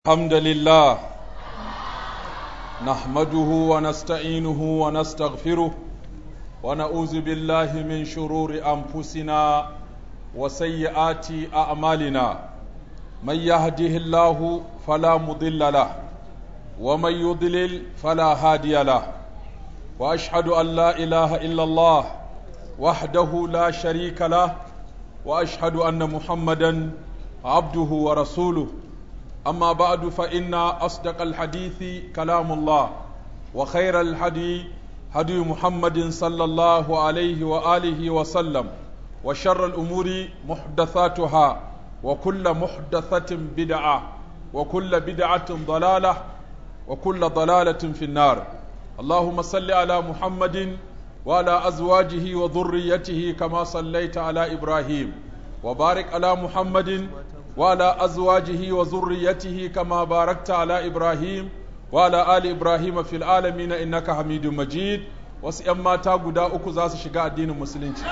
الحمد لله نحمده ونستعينه ونستغفره ونعوذ بالله من شرور انفسنا وسيئات اعمالنا من يهده الله فلا مضل له ومن يضلل فلا هادي له واشهد ان لا اله الا الله وحده لا شريك له واشهد ان محمدا عبده ورسوله أما بعد فإن أصدق الحديث كلام الله وخير الحدي هدي محمد صلى الله عليه وآله وسلم وشر الأمور محدثاتها وكل محدثة بدعة وكل بدعة ضلالة وكل ضلالة في النار اللهم صل على محمد وعلى أزواجه وذريته كما صليت على إبراهيم وبارك على محمد وعلى أزواجه وذريته كما باركت على إبراهيم وعلى آل إبراهيم في العالمين إنك حميد مجيد wasu ‘yan mata guda uku za su shiga addinin musulunci.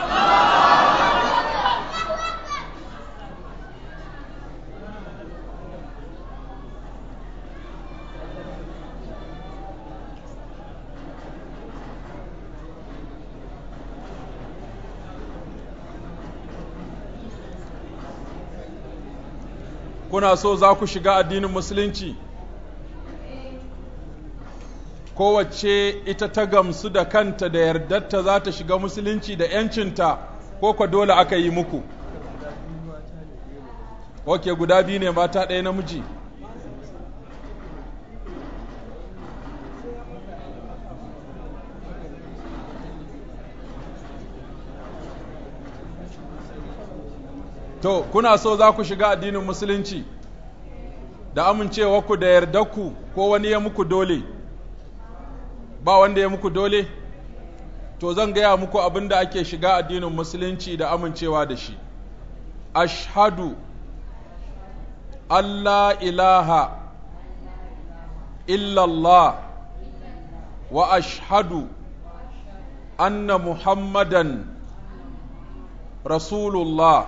kuna so za ku shiga addinin musulunci kowace ita ta gamsu da kanta da yardarta za ta shiga musulunci da ‘yancinta ko kwa dole aka yi muku ok guda biyu ne mata ɗaya namiji To, kuna so za ku shiga addinin Musulunci, da amincewarku da yardarku ko wani ya muku dole, ba wanda ya muku dole? To, zan gaya muku abin da ake shiga addinin Musulunci da amincewa da shi. Ashhadu Allah ilaha illallah wa ashhadu anna Muhammadan Rasulullah.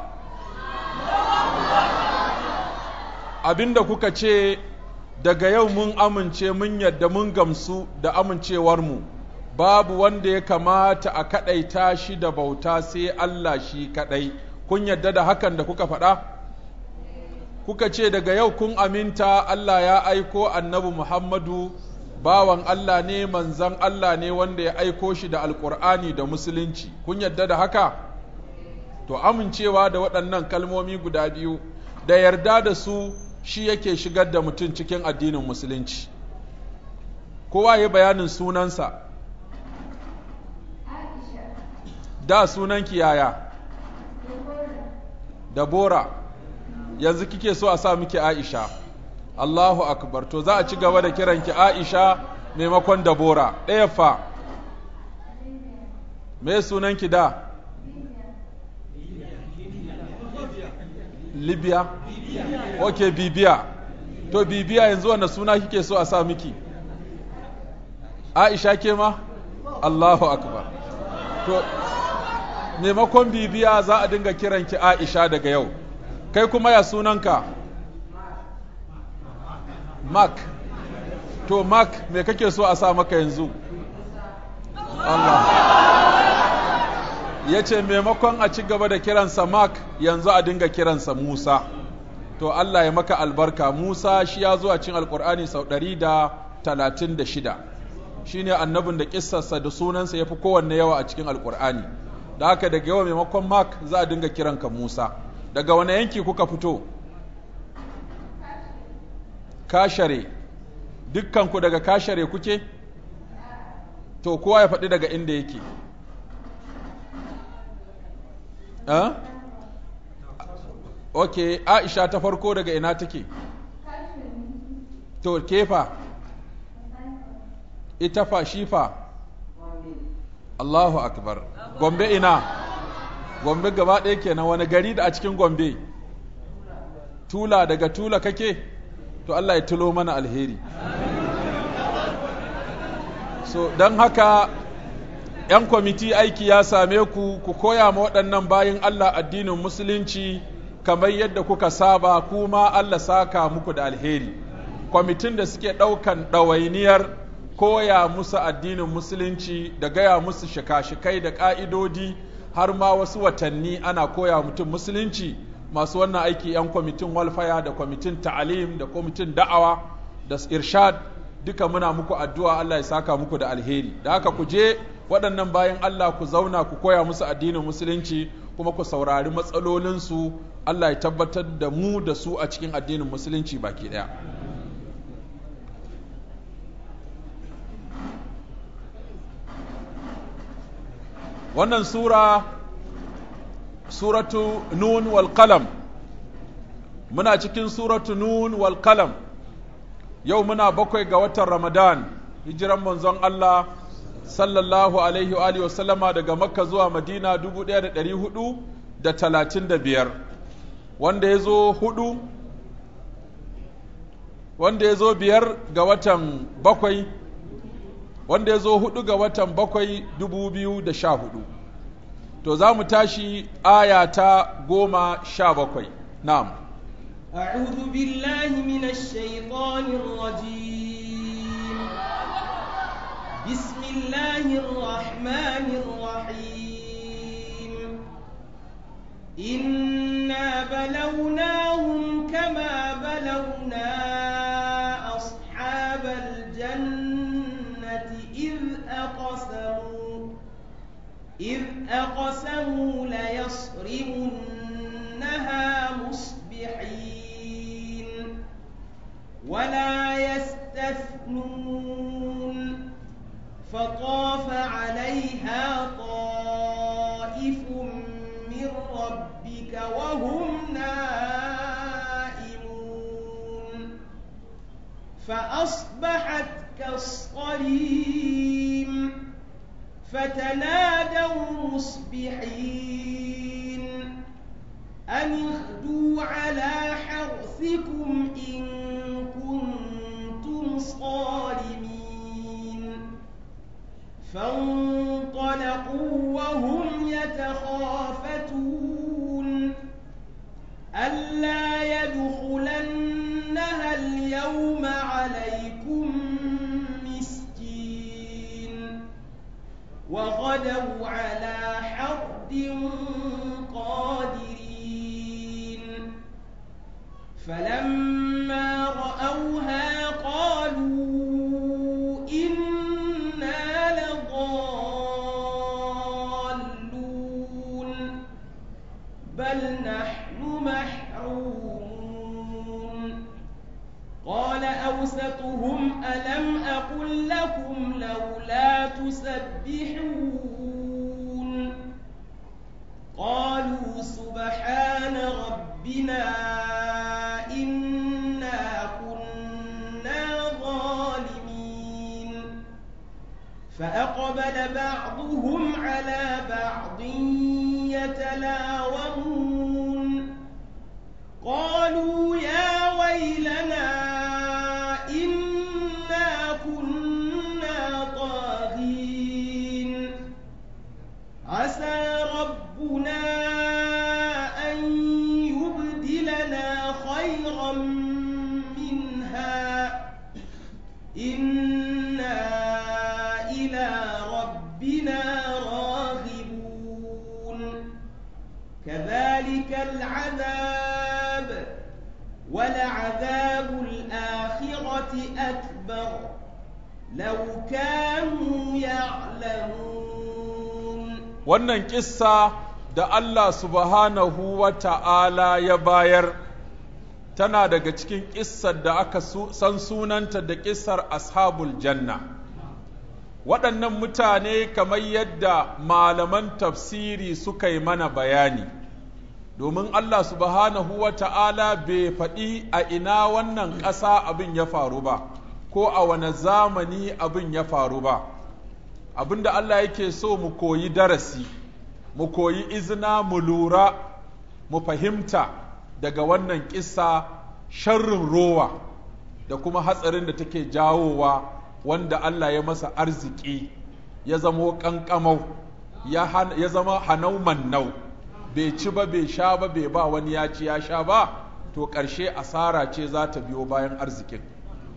abinda kuka ce daga yau mun amince mun yadda mun gamsu da amincewarmu babu wanda ya kamata a kaɗaita shi da bauta sai Allah shi kaɗai kun yadda da hakan da kuka faɗa kuka ce daga yau kun aminta Allah ya aiko annabi Muhammadu bawan Allah ne manzan Allah ne wanda ya aiko shi da alƙur'ani da musulunci kun yadda da haka to amincewa da waɗannan kalmomi guda biyu da yarda da su shi yake shigar da mutum cikin addinin musulunci kowa ya bayanin sunansa da sunanki yaya dabora yanzu kike so a sa miki aisha allahu akbar to za a ci gaba da kiranki aisha maimakon dabora ɗaya fa me sunanki da libya ok bibiya to bibiya yanzu wanda suna kike so a sa miki aisha ke ma allahu akbar to maimakon bibiya za a dinga kiranki aisha daga yau kai kuma ya sunanka mark to mark me kake so a sa maka yanzu allah ya ce maimakon a ci gaba da kiransa Mark yanzu a dinga kiransa Musa to Allah ya maka albarka Musa shi ya zo a cin alkur'ani sau ɗari da talatin da shida shi ne annabin da kissarsa da sunansa ya fi kowanne yawa a cikin alkur'ani da haka daga yawa maimakon Mark za a dinga kiranka Musa daga wani yanki kuka fito kashare dukkanku daga kashare kuke to kowa ya faɗi daga inda yake Uh? ok aisha ta farko daga ina take to kefa ita fa shi fa Allahu akbar gombe ina gombe gaba ɗaya kenan wani gari da a cikin gombe tula daga tula kake to Allah ya tulo mana alheri so don haka ‘yan kwamiti aiki ya same ku ku koya ma waɗannan bayan Allah addinin musulunci kamar yadda kuka saba kuma Allah saka muku da alheri kwamitin da suke ɗaukan ɗawainiyar koya musu addinin musulunci da gaya musu shika-shikai da ƙa'idodi har ma wasu watanni ana koya mutum musulunci masu wannan aiki 'yan kwamitin walfaya da kwamitin ta'alim da kwamitin da'awa da irshad duka muna muku addu'a Allah ya saka muku da alheri da haka ku je waɗannan bayan Allah ku zauna ku koya musu addinin musulunci kuma ku saurari matsalolinsu Allah ya tabbatar da mu da su a cikin addinin musulunci baki ɗaya. wannan sura suratu nun wal qalam muna cikin suratu nun wal qalam yau muna bakwai ga watan ramadan hijiran manzon Allah sallallahu alaihi wa alihi wasallama daga makka zuwa madina 1435 wanda ya zo hudu wanda ya zo biyar ga watan bakwai wanda ya zo hudu ga watan bakwai dubu biyu da sha hudu to za mu tashi aya ta goma sha bakwai na'am أعوذ بالله من الشيطان الرجيم بسم الله الرحمن الرحيم إنا بلوناهم كما بلونا أصحاب الجنة إذ أقسموا إذ أقسموا ليصرمنها مصبحين ولا يستثنون فطاف عليها طائف من ربك وهم نائمون فأصبحت كالصريم فتنادوا مصبحين أن اغدوا على حرثكم إن كنتم صارمين فانطلقوا وهم يتخافتون ألا يدخلنها اليوم عليكم مسكين وغدوا على حرد قادرين فلما رأوها قالوا إنا لضالون بل نحن محرومون قال أوسطهم ألم أقل لكم لولا تسبحون قالوا سبحان ربنا إنا كنا ظالمين فأقبل بعضهم على بعض يتلاومون قالوا يا ويلنا إنا كنا طاغين عسى ربنا أن يبدلنا خيرا منها إنا إلى ربنا راغبون كذلك العذاب ولعذاب الآخرة أكبر لو كانوا يعلمون wannan kissa da Allah subhanahu wa ta'ala ya bayar tana daga cikin kissar da aka san sunanta da kissar ashabul janna waɗannan mutane kamar yadda malaman tafsiri suka yi mana bayani domin Allah subhanahu wa ta'ala bai faɗi a ina wannan ƙasa abin ya faru ba ko a wane zamani abin ya faru ba abinda Allah yake so mu koyi darasi mu koyi izina mu lura mu fahimta daga wannan kissa sharrin rowa da kuma hatsarin da take jawowa wanda Allah ya masa arziki ya zamo ƙanƙamau ya zama hanau mannau bai ci ba bai sha ba bai ba wani ya ci ya sha ba to ƙarshe asara ce za ta biyo bayan arzikin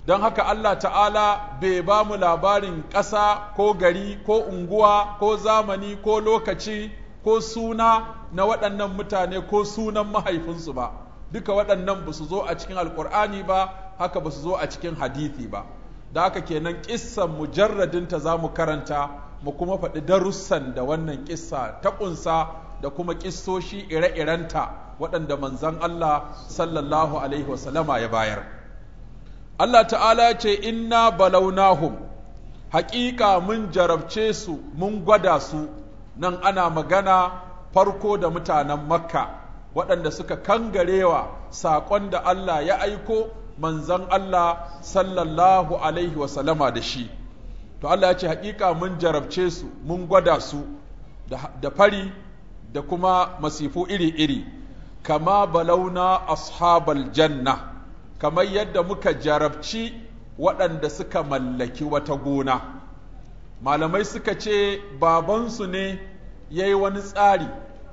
don haka Allah ta'ala bai ba mu labarin ƙasa ko gari ko unguwa ko zamani ko lokaci ko suna na waɗannan mutane ko sunan mahaifinsu ba duka waɗannan ba su zo a cikin alƙur'ani ba haka ba su zo a cikin hadithi ba da haka kenan ƙissan mujarradinta za mu karanta mu kuma faɗi darussan da wannan ƙissa ta ƙunsa da kuma ƙissoshi ire-irenta waɗanda manzan Allah sallallahu alaihi wasallama ya bayar Allah ta'ala ce inna balaunahum haƙiƙa mun jarabce su mun gwada su nan ana magana farko da mutanen makka waɗanda suka kangarewa saƙon da Allah ya aiko manzan Allah sallallahu alaihi wasallama da shi to Allah ya ce haƙiƙa mun jarabce su mun gwada su da fari da kuma masifu iri-iri kama balauna ashabal janna kamar yadda muka jarabci waɗanda suka mallaki wata gona malamai suka ce babansu ne ya yi wani tsari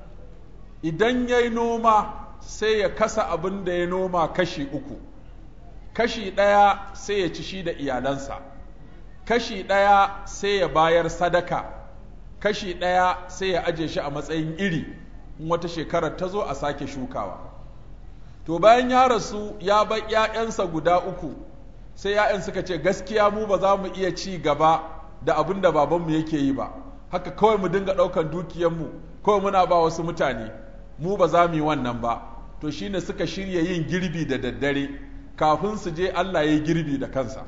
idan ya yi noma sai ya kasa abin da ya noma kashi uku kashi ɗaya sai ya ci shi da iyalansa kashi ɗaya sai ya bayar sadaka kashi ɗaya sai ya aje shi a matsayin iri in wata shekarar ta zo a sake shukawa to bayan ya rasu ya bar ‘ya'yansa guda uku sai ‘ya'yan suka ce gaskiya mu ba za mu iya ci gaba da abin da babanmu yake yi ba haka kawai mu dinga ɗaukan dukiyanmu kawai muna ba wasu mutane mu ba za mu yi wannan ba to shine suka shirya yin girbi da daddare kafin su je Allah ya yi girbi da kansa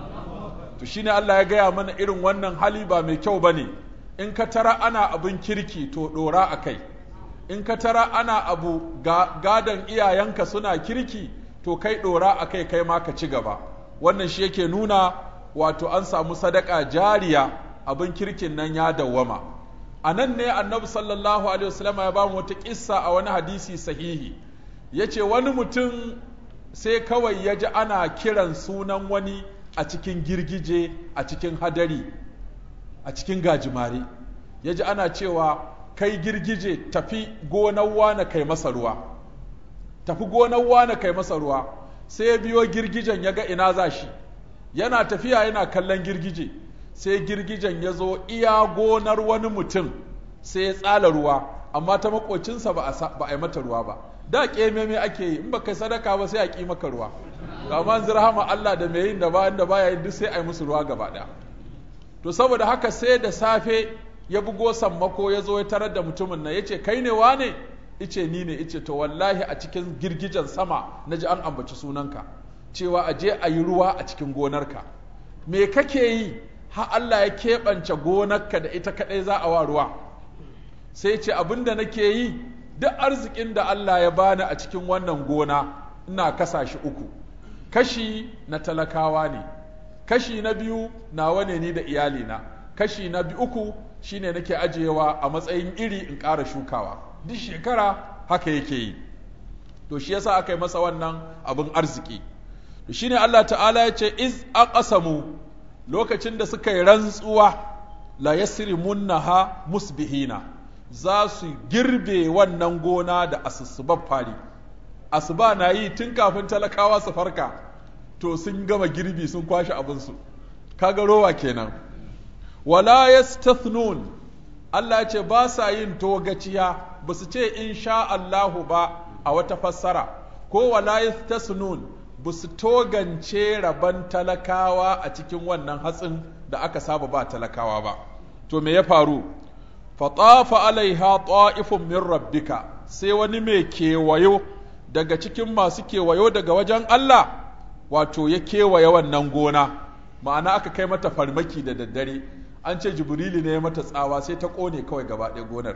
to shine Allah ya gaya mana irin wannan hali ba mai kyau bane in ka tara ana abin kirki to ɗora a kai in ka tara ana abu gadon iyayenka suna kirki to kai ɗora a kai kai ma ka ci gaba wannan shi yake nuna wato an samu sadaka jariya abin kirkin nan ya dawwama a nan ne annabi sallallahu alaihi wasallam ya ba mu wata kissa a wani hadisi sahihi ya ce wani mutum sai kawai ya ji ana kiran sunan wani a cikin girgije a cikin hadari a cikin gajimare ya ji ana cewa kai girgije tafi gonar wane kai masa ruwa tafi gonar wane kai masa ruwa sai ya biyo girgijen ya ga ina za shi yana tafiya yana kallon girgije sai girgijen ya zo iya gonar wani mutum sai ya tsala ruwa amma ta makocinsa ba a yi mata ruwa ba da ƙememe ake yi in ba kai sadaka ba sai a ƙi maka ruwa amma zirhama Allah da mai yin da bayan da baya yin duk sai a yi musu ruwa gaba ɗaya to saboda haka sai da safe ya bugo sammako ya zo ya tarar da mutumin nan ya ce kai ne wane ice ni ne ice to wallahi a cikin girgijen sama na ji an ambaci sunanka cewa a je a yi ruwa a cikin gonarka me kake yi har Allah ya keɓance gonarka da ita kaɗai za a wa ruwa sai ce abin da nake yi duk arzikin da Allah ya bani a cikin wannan gona ina kasa shi uku kashi na talakawa ne kashi na biyu nawa ne ni da iyalina kashi na biyu uku shine nake ajiyewa a matsayin iri in ƙara shukawa duk shekara haka yake yi to shi yasa aka yi masa wannan abin arziki to shine Allah ta'ala ya ce iz aqsamu lokacin da suka yi rantsuwa la yasrimunnaha musbihina za su girbe wannan gona da asusubar fari asuba na yi tun kafin talakawa su farka to sun gama girbi sun kwashe abinsu kaga rowa kenan wala yastathnun Allah ya ce ba sa yin togaciya ba su ce insha Allahu ba a wata fassara ko wala yastasnun ba su togance rabon talakawa a cikin wannan hatsin da aka saba ba talakawa ba to me ya faru fatafa alaiha ta'ifun min rabbika sai wani mai kewayo daga cikin masu kewayo daga wajen Allah wato ya kewaye wannan gona ma'ana aka kai mata farmaki da daddare an ce jibrili ne ya mata tsawa sai ta kone kawai gaba ɗaya gonar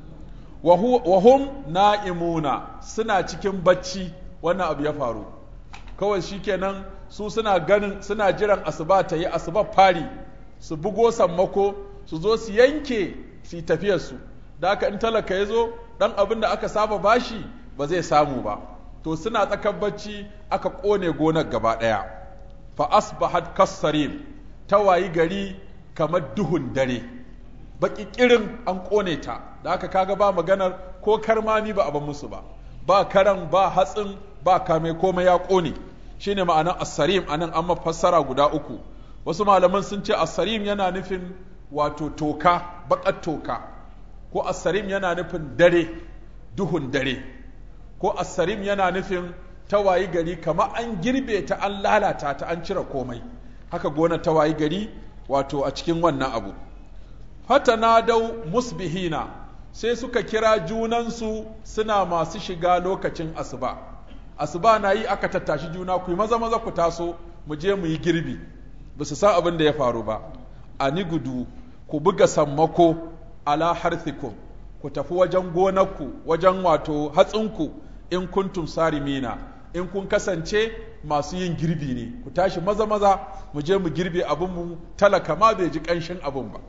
wahum na'imuna suna cikin bacci wannan abu ya faru kawai shikenan su suna ganin suna jiran asuba ta yi asuba fari su bugo sammako su zo su yanke su tafiyarsu da aka in talaka ya zo ɗan abin da aka saba bashi ba zai samu ba to suna tsakar bacci aka ƙone gonar gaba ɗaya fa asbahat kassarin ta wayi gari kamar duhun dare baki kirin an ƙone ta da aka kaga ba maganar ko karmami ba a ban musu ba ba karan ba hatsin ba kame komai ya ƙone shine ma'anar as-sarim anan an fassara guda uku wasu malaman sun ce as-sarim yana nufin wato toka baƙar toka ko as-sarim yana nufin dare duhun dare ko as-sarim yana nufin tawayi gari kamar an girbe ta an lalata ta an cire komai haka gona tawayi gari wato a cikin wannan abu fatanadau musbihina sai suka kira junansu suna masu shiga lokacin asuba asuba na yi aka tattashi juna ku yi maza maza ku taso mu je mu yi girbi ba su san abin da ya faru ba a ni gudu ku buga sammako ala harthikum ku tafi wajen gonarku wajen wato hatsinku in kuntum sarimina in kun kasance masu yin girbi ne ku tashi maza maza mu je mu girbe abin mu talaka ma bai ji kanshin abin ba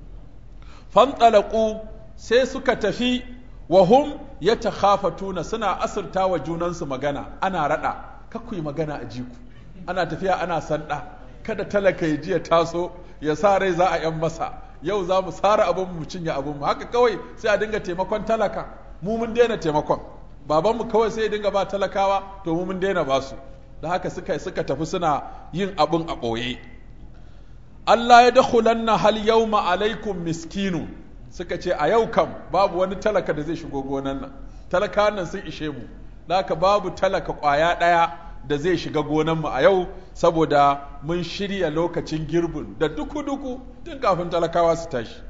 fanɗalaƙu sai suka tafi wa hum ya takhafatuna suna asirta wa junansu magana ana raɗa ku yi magana a jiku ana tafiya ana sanda kada talaka ya ji ya taso ya sa rai za a yan masa yau za mu sara abin mu cinye abin mu haka kawai sai a dinga taimakon talaka mu mun daina taimakon babanmu kawai sai ya dinga ba talakawa to mu mun daina ba su da haka suka suka tafi suna yin abin a ɓoye Allah ya dakhulanna hal yawma alaikum miskinu suka ce a yau kam babu wani talaka da zai shigo gonan nan talakawan nan sun ishe mu da haka babu talaka ƙwaya ɗaya da zai shiga gonanmu a yau saboda mun shirya lokacin girbin da duku-duku tun kafin talakawa su tashi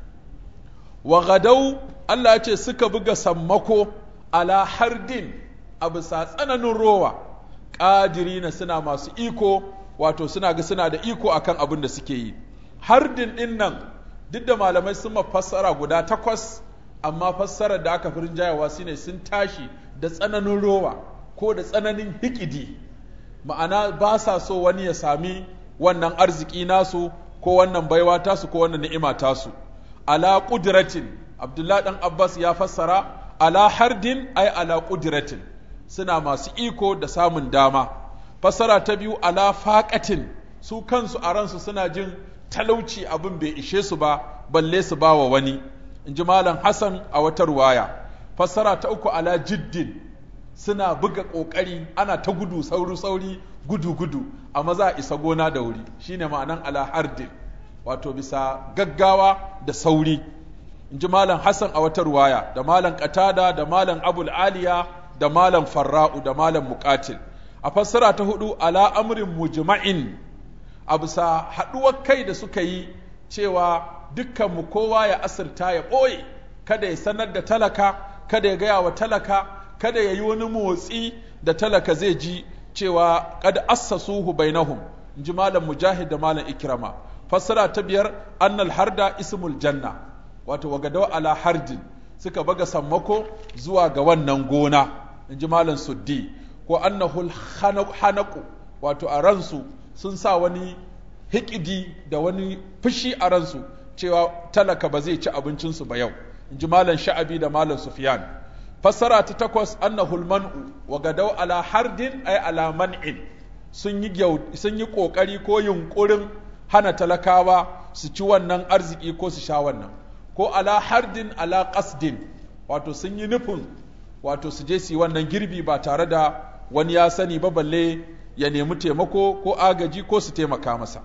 wa gadau Allah ya ce suka buga sammako ala hardin a bisa tsananin rowa ƙadirina suna masu iko wato suna ga suna da iko akan abin da suke yi hardin din nan duk da malamai sun fassara guda takwas amma fassarar da aka fi rinjayawa shine sun tashi da tsananin rowa ko da tsananin hikidi ma'ana ba sa so wani ya sami wannan arziki nasu ko wannan baiwa tasu ko wannan ni'ima tasu ala qudratin abdullahi dan abbas ya fassara ala hardin ay ala qudratin suna masu iko da samun dama fassara ta biyu ala faqatin su kansu a ransu suna jin talauci abin bai ishe su ba balle su ba wa wani in ji malam hassan a wata ruwaya fassara ta uku ala jiddin suna buga ƙoƙari ana ta gudu sauri sauri gudu gudu a maza a isa gona da wuri shine ma'anan ala hardin wato bisa gaggawa da sauri in ji malam hassan a wata ruwaya da malam qatada da malam abul aliya da malam farra'u da malam muqatil a fassara ta hudu ala amrin mujma'in a bisa haɗuwar kai da suka yi cewa dukkanmu kowa ya asirta ya ɓoye kada ya sanar da talaka kada ya gaya wa talaka kada ya yi wani motsi da talaka zai ji cewa kad assasuhu bainahum in ji malam mujahid da malam ikrama fassara ta biyar annal harda ismul janna wato wagadau ala hardin suka baga sammako zuwa ga wannan gona in ji malam suddi ko annahul hanaku wato a ransu sun sa wani hikidi da wani fushi a ransu cewa talaka ba zai ci abincinsu ba yau in ji malam sha'abi da malam sufyan fassara ta takwas annahul man'u wa gadau ala hardin ay ala man'in sun yi sun yi kokari ko yunkurin hana talakawa su ci wannan arziki ko su sha wannan ko ala hardin ala qasdin wato sun yi nufin wato su je su yi wannan girbi ba tare da wani ya sani ba balle ya nemi taimako ko agaji ko su taimaka masa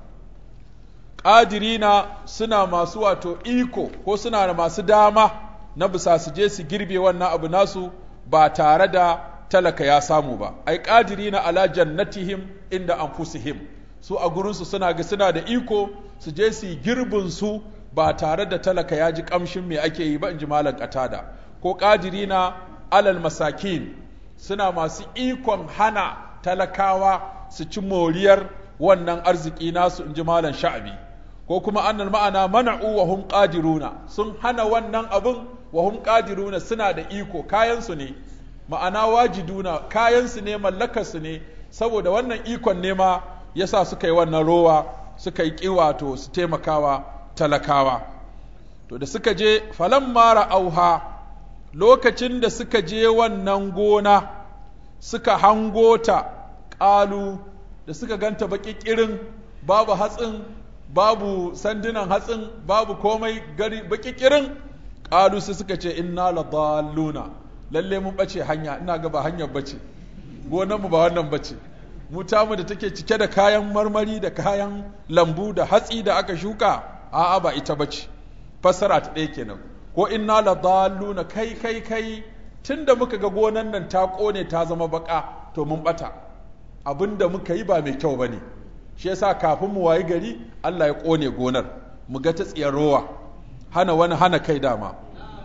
ƙadirina suna masu wato iko ko suna da masu dama na bisa su je su girbe wannan abu nasu ba tare da talaka ya samu ba ai ƙadirina ala jannatihim inda anfusihim su a gurinsu suna ga suna da iko su je su yi girbin su ba tare da talaka ya ji kamshin me ake yi ba in ji malam katada ko ƙadirina alal masakin suna masu ikon hana talakawa su ci moriyar wannan arziki nasu in ji malam sha'abi ko kuma annal ma'ana mana'u wa hum qadiruna sun hana wannan abun wa hum qadiruna suna da iko kayansu ne ma'ana wajiduna kayansu ne mallakarsu ne saboda wannan ikon ne ma yasa suka yi wannan rowa suka yi kiwato su taimakawa talakawa to da suka je falamma ra'auha lokacin da suka je wannan gona suka hango ta ƙalu da suka ganta baƙi ƙirin babu hatsin babu sandunan hatsin babu komai gari baƙi ƙirin ƙalu sai suka ce inna la dalluna lalle mun bace hanya ina ga ba hanyar bace gonan mu ba wannan bace mu tamu da take cike da kayan marmari da kayan lambu da hatsi da aka shuka a'a ba ita bace fassara ta ɗaya kenan ko inna la dalluna kai kai kai tunda muka ga gonan nan ta kone ta zama baka to mun bata abinda muka yi ba mai kyau bane shi yasa kafin mu wayi gari Allah ya kone gonar mu ga ta tsiyar rowa hana wani hana kai dama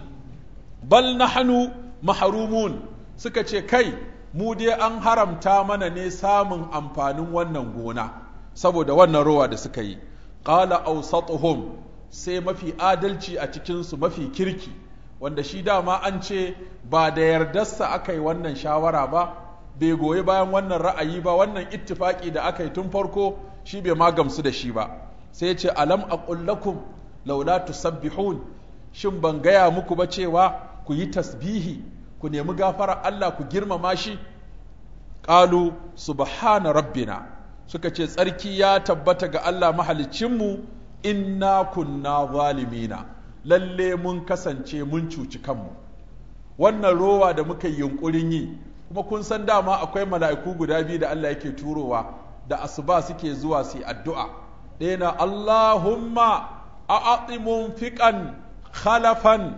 bal nahnu mahrumun suka ce kai mu dai an haramta mana ne samun amfanin wannan gona saboda wannan rowa da suka yi qala awsatuhum sai mafi adalci a cikinsu mafi kirki wanda shi dama an ce ba da yardarsa aka yi wannan shawara ba bai goyi bayan wannan ra'ayi ba wannan ittifaki da aka yi tun farko shi bai ma gamsu da shi ba sai ce alam aqul lakum laula tusabbihun shin ban gaya muku ba cewa ku yi tasbihi ku nemi gafara Allah ku girmama shi qalu subhana rabbina suka ce tsarki ya tabbata ga Allah mahaliccinmu inna kunna zalimina lalle mun kasance mun cuci kanmu wannan rowa da muka yi yunkurin yi kuma kun san dama akwai mala'iku guda biyu da Allah yake turowa da asuba suke zuwa su yi addu'a ɗaya na Allahumma a'ati munfiqan khalafan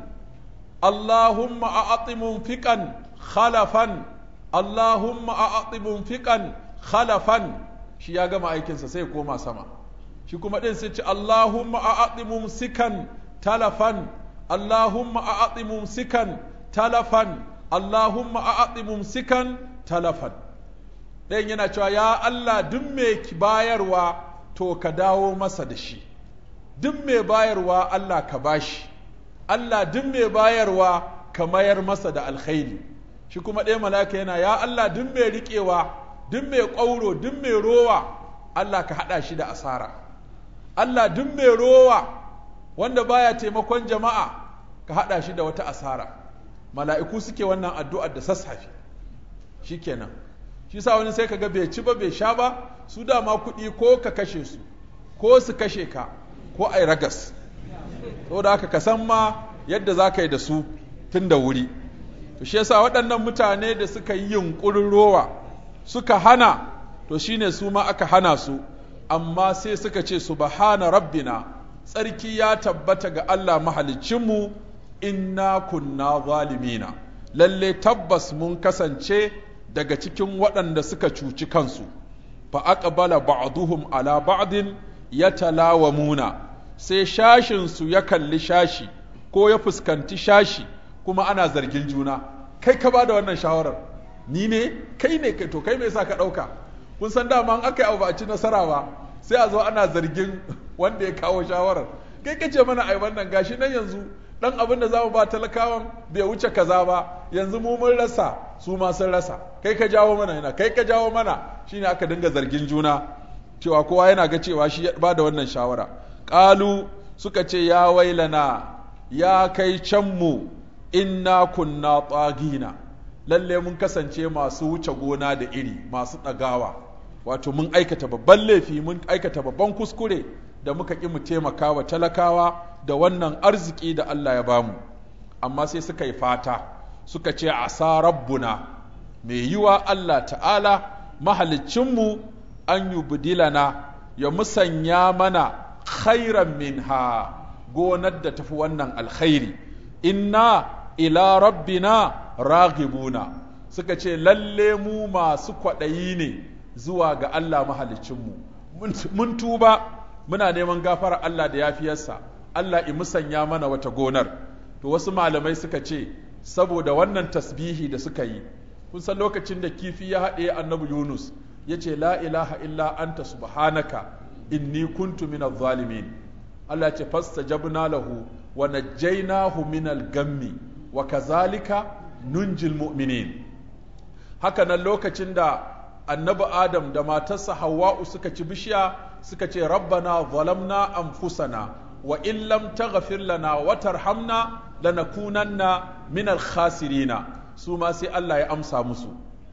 Allahumma a'ati munfiqan khalafan Allahumma a'ati munfiqan khalafan shi ya gama aikinsa sai koma sama shi kuma ɗin sai ce Allahumma a'ati mumsikan talafan Allahumma a'ati mumsikan talafan Allahumma a'ati mumsikan talafan ɗayan yana cewa ya Allah duk mai bayarwa to ka dawo masa da shi duk mai bayarwa Allah ka bashi Allah duk mai bayarwa ka mayar masa da alkhairi shi kuma ɗaya malaka yana ya Allah duk mai riƙewa duk mai ƙwauro duk mai rowa Allah ka haɗa shi da asara Allah duk mai rowa wanda baya taimakon jama'a ka haɗa shi da wata asara mala'iku suke wannan addu'ar da sassafe shikenan shi sa wani sai kaga bai ci ba bai sha ba su dama kuɗi ko ka kashe su ko su kashe ka ko ai ragas saboda haka ka san ma yadda za ka yi da su tun da wuri to shi yasa waɗannan mutane da suka yi yunƙurin rowa suka hana to shine su ma aka hana su amma sai suka ce subhana rabbina tsarki ya tabbata ga Allah mahaliccinmu inna kunna zalimina lalle tabbas mun kasance daga cikin waɗanda suka cuci kansu fa aqbala ba'duhum ala ba'din yatalawamuna sai shashin su ya kalli shashi ko ya fuskanti shashi kuma ana zargin juna kai ka bada wannan shawarar ni ne kai ne kai to kai me yasa ka ɗauka kun san dama an aka yi abu ba a ci nasara ba sai a zo ana zargin wanda ya kawo shawarar kai kace mana ai wannan gashi nan yanzu dan abin da zamu ba talakawan bai wuce kaza ba yanzu mu mun rasa su ma sun rasa kai ka jawo mana yana kai ka jawo mana shine aka dinga zargin juna cewa kowa yana ga cewa shi ya ba da wannan shawara qalu suka ce ya wailana ya kai can mu inna kunna tsagina lalle mun kasance masu wuce gona da iri masu ɗagawa wato mun aikata babban laifi mun aikata babban kuskure da muka ƙi mu taimaka wa talakawa da wannan arziki da Allah ya bamu amma sai suka yi fata suka ce asa rabbuna mai yiwa Allah ta'ala mahalicinmu an yi budilana ya musanya mana khairan minha gonar da tafi wannan alkhairi inna ila rabbina raghibuna suka ce lalle mu masu kwaɗayi ne zuwa ga Allah mahalicinmu mun tuba muna neman gafara Allah da yafiyarsa Allah i musanya mana wata gonar to wasu malamai suka ce saboda wannan tasbihi da suka yi kun san lokacin da kifi ya haɗe annabi Yunus ya ce la ilaha illa anta subhanaka inni kuntu minadh zalimin Allah ya ce fastajabna lahu wa najjaynahu minal gammi wa kazalika nunjil mu'minin haka nan lokacin da annabi adam da matarsa hawa'u suka ci bishiya suka ce rabbana zalamna anfusana wa in lam taghfir lana wa tarhamna lanakunanna minal khasirina su ma sai Allah ya amsa musu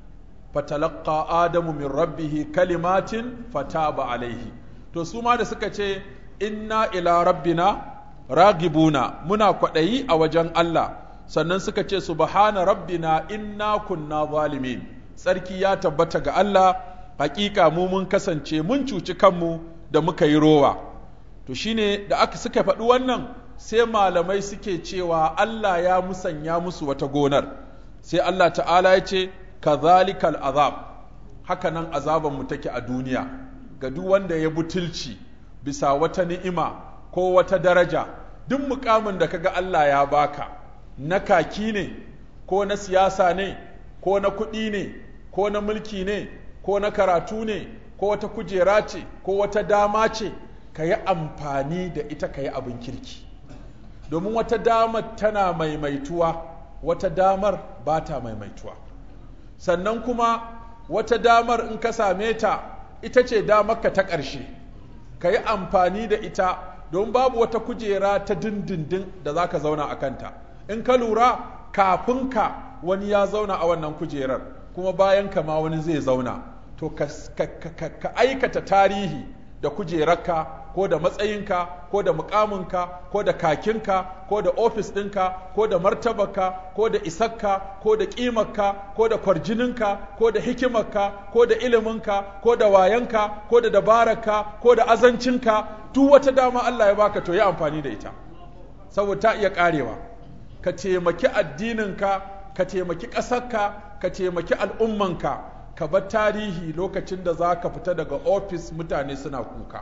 fatalaqqa adamu min rabbih kalimatin fataba alaihi to su ma da suka ce inna ila rabbina ragibuna muna kwaɗayi a wajen Allah sannan suka ce subhana rabbina inna kunna zalimin tsarki ya tabbata ga Allah hakika mu mun kasance mun cuci kanmu da muka yi rowa to shine da aka suka faɗi wannan sai malamai suke cewa Allah ya musanya musu wata gonar sai Allah ta'ala ya ce kazalikal azab haka nan azaban mu take a duniya ga duk wanda ya butulci bisa wata ni'ima ko wata daraja duk mukamin da kaga Allah ya baka na kaki ne ko na siyasa ne ko na kuɗi ne ko na mulki ne ko na karatu ne ko wata kujera ce ko wata dama ce ka yi amfani da ita ka yi abin kirki domin wata damar tana maimaituwa wata damar ba ta maimaituwa sannan kuma wata damar in ka same ta ita ce damarka ta ƙarshe ka yi amfani da ita don babu wata kujera ta dindindin da za ka zauna a kanta in ka lura kafin ka wani ya zauna a wannan kujerar kuma bayan ka ma wani zai zauna to ka, ka aikata tarihi da kujerarka ko da matsayinka ko da mukaminka ko da kakinka ko da ofis ɗinka ko da martabarka ko da isakka ko da ƙimarka ko da kwarjininka ko da hikimarka ko da iliminka ko da wayanka ko da dabararka ko da azancinka duk wata dama Allah ya baka to yi amfani da ita saboda ta iya ƙarewa ka taimaki addininka ka taimaki ƙasarka ka taimaki al'ummanka ka bar tarihi lokacin da za ka fita daga ofis mutane suna kuka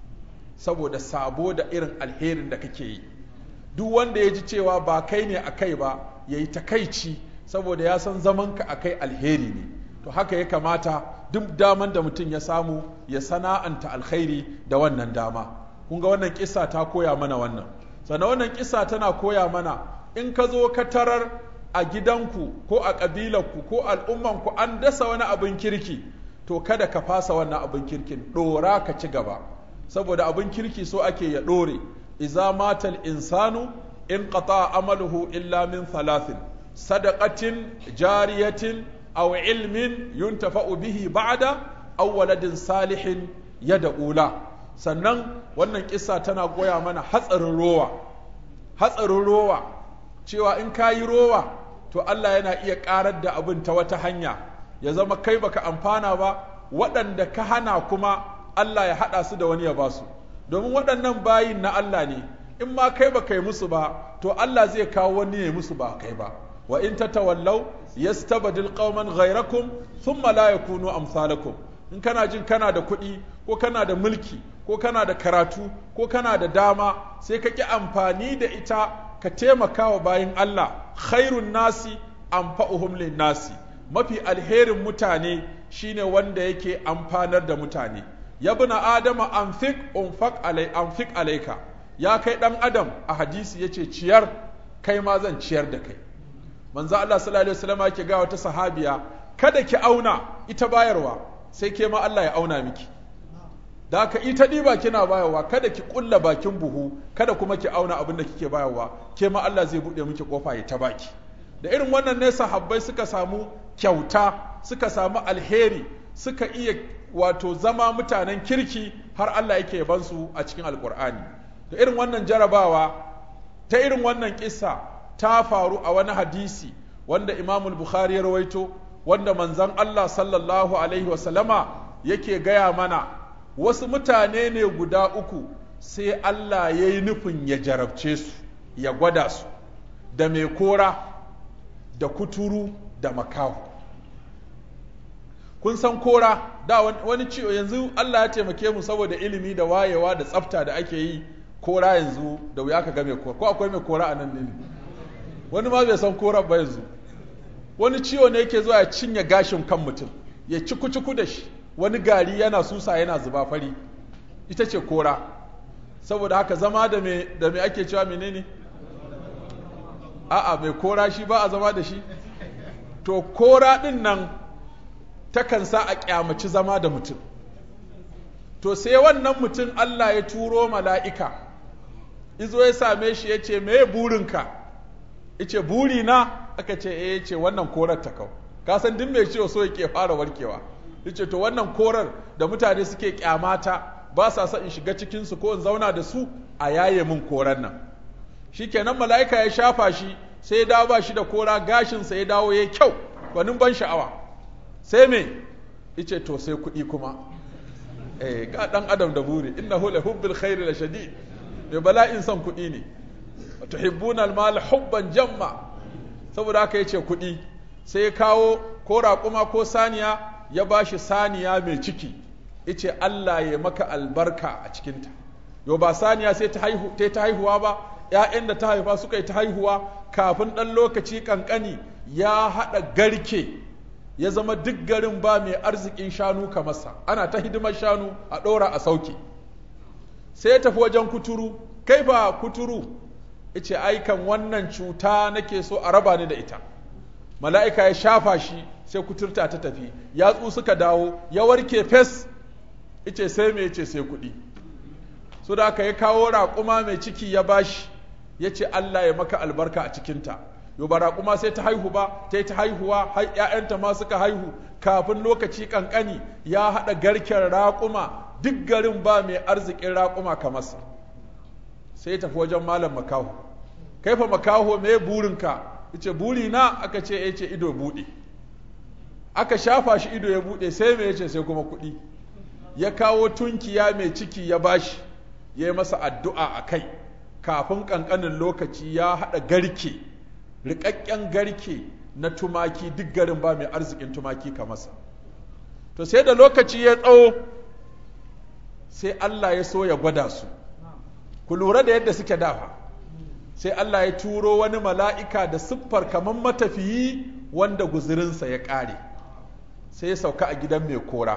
saboda sabo da irin alherin da kake yi duk wanda ya ji cewa ba kai ne a kai ba ya yi takaici saboda ya san zamanka a kai alheri ne to haka ya kamata duk daman da mutum ya samu ya sana'anta alkhairi da wannan dama kun ga wannan kisa ta koya mana wannan sannan wannan kisa tana koya mana in ka zo ka tarar a gidanku ko a ƙabilarku ko al'ummanku an dasa wani abin kirki to kada ka fasa wannan abin kirkin ɗora ka ci gaba saboda abin kirki so ake ya ɗore iza matal insanu in qata amaluhu illa min thalathin sadaqatin jariyatin aw ilmin yuntafa'u bihi ba'da aw waladin salihin yad'ula sannan wannan kissa tana goya mana hatsarin rowa hatsarin rowa cewa in kayi rowa to Allah yana iya ƙarar da abin ta wata hanya ya zama kai baka amfana ba waɗanda ka hana kuma Allah ya haɗa su da wani ya ba su domin waɗannan bayin na Allah ne in ma kai ba kai musu ba to Allah zai kawo wani ya musu ba kai ba wa in tatawallaw yastabdil qauman ghayrakum thumma la yakunu amsalakum in kana jin kana da kuɗi ko kana da mulki ko kana da karatu ko kana da dama sai ka ƙi amfani da ita ka taimaka wa bayin Allah khairun nasi anfa'uhum lin nasi mafi alherin mutane shine wanda yake amfanar da mutane ya buna adama anfik unfaq alai anfik alaika ya kai dan adam a hadisi yace ciyar kai ma zan ciyar da kai manzo Allah sallallahu alaihi wasallam yake ga wata sahabiya kada ki auna ita bayarwa sai ke ma Allah ya auna miki da haka ita ɗiba kina bayarwa kada ki ƙulla bakin buhu kada kuma ki auna abin da kike bayarwa ke ma Allah zai buɗe miki ƙofa ya ta baki da irin wannan ne sahabbai suka samu kyauta suka samu alheri suka iya wato zama mutanen kirki har Allah yake yaban su a cikin alkur'ani da irin wannan jarabawa ta irin wannan kissa ta faru a wani hadisi wanda Imam Bukhari ya rawaito wanda manzon Allah sallallahu alaihi wasallama yake gaya mana wasu mutane ne guda uku sai Allah ya yi nufin ya jarabce su ya gwada su da mai kora da kuturu da makaho kun san kora da wani ciwo yanzu Allah ya taimake mu saboda ilimi da wayewa da tsafta da ake yi kora yanzu da wuya ka ga mai kora ko akwai mai kora a nan ne wani ma bai san kora ba yanzu wani ciwo ne yake zuwa ya cinye gashin kan mutum ya ciku-ciku da shi wani gari yana susa yana zuba fari ita ce kora saboda haka zama da me da me ake cewa menene a'a mai kora shi ba a zama da shi to kora din nan takan sa a kyamaci zama da mutum to sai wannan mutum Allah ya turo mala'ika izo ya same shi ya ce me burinka ice buri na aka ce eh ce wannan korar ta kau ka san duk mai ciwo so yake fara warkewa yace to wannan korar da mutane suke kyamata ba sa son in shiga cikin su ko in zauna da su a yaye min korar nan shikenan mala'ika ya shafa shi sai ya dawo ba shi da kora gashin sa ya dawo yayi kyau gwanin ban sha'awa sai me ice to sai kuɗi kuma eh ga dan adam da buri innahu la hubbil khairi la shadid mai bala'in son kuɗi ne tuhibbuna al-mal hubban jamma saboda haka yace kuɗi sai ya kawo ko raƙuma ko saniya ya bashi saniya mai ciki yace Allah ya maka albarka a cikinta yau ba saniya sai ta haihu ta haihuwa ba ƴaƴan da ta haifa suka yi ta haihuwa kafin ɗan lokaci kankani ya haɗa garke ya zama duk garin ba mai arzikin shanu kamarsa ana ta hidimar shanu a ɗora a sauke sai ya tafi wajen kuturu kai ba kuturu ice aikan wannan cuta nake so a raba ni da ita mala'ika ya shafa shi sai kuturta ta tafi yatsu suka dawo ya warke fes ice sai me yace sai kuɗi su da aka ya kawo raƙuma mai ciki ya bashi ya ce Allah ya maka albarka a cikinta yau ba raƙuma sai ta haihu ba ta yi ta haihuwa har ‘ya'yanta ma suka haihu kafin lokaci ƙanƙani ya haɗa garken raƙuma duk garin ba mai arzikin raƙuma kamarsa sai tafi wajen malam makaho kai fa makaho me burinka yace buri na aka ce ya ce ido buɗe aka shafa shi ido ya buɗe sai me yace sai kuma kuɗi ya kawo tunkiya mai ciki ya bashi ya yi masa addu'a a kai kafin ƙanƙanin lokaci ya haɗa garke riƙaƙƙen garke na tumaki duk garin ba mai arzikin tumaki kamarsa to sai da lokaci ya tsawo sai Allah ya so ya gwada su ku lura da yadda suke dafa sai Allah ya turo wani mala'ika da siffar kamar matafiyi wanda guzurinsa ya ƙare sai ya sauka a gidan mai kora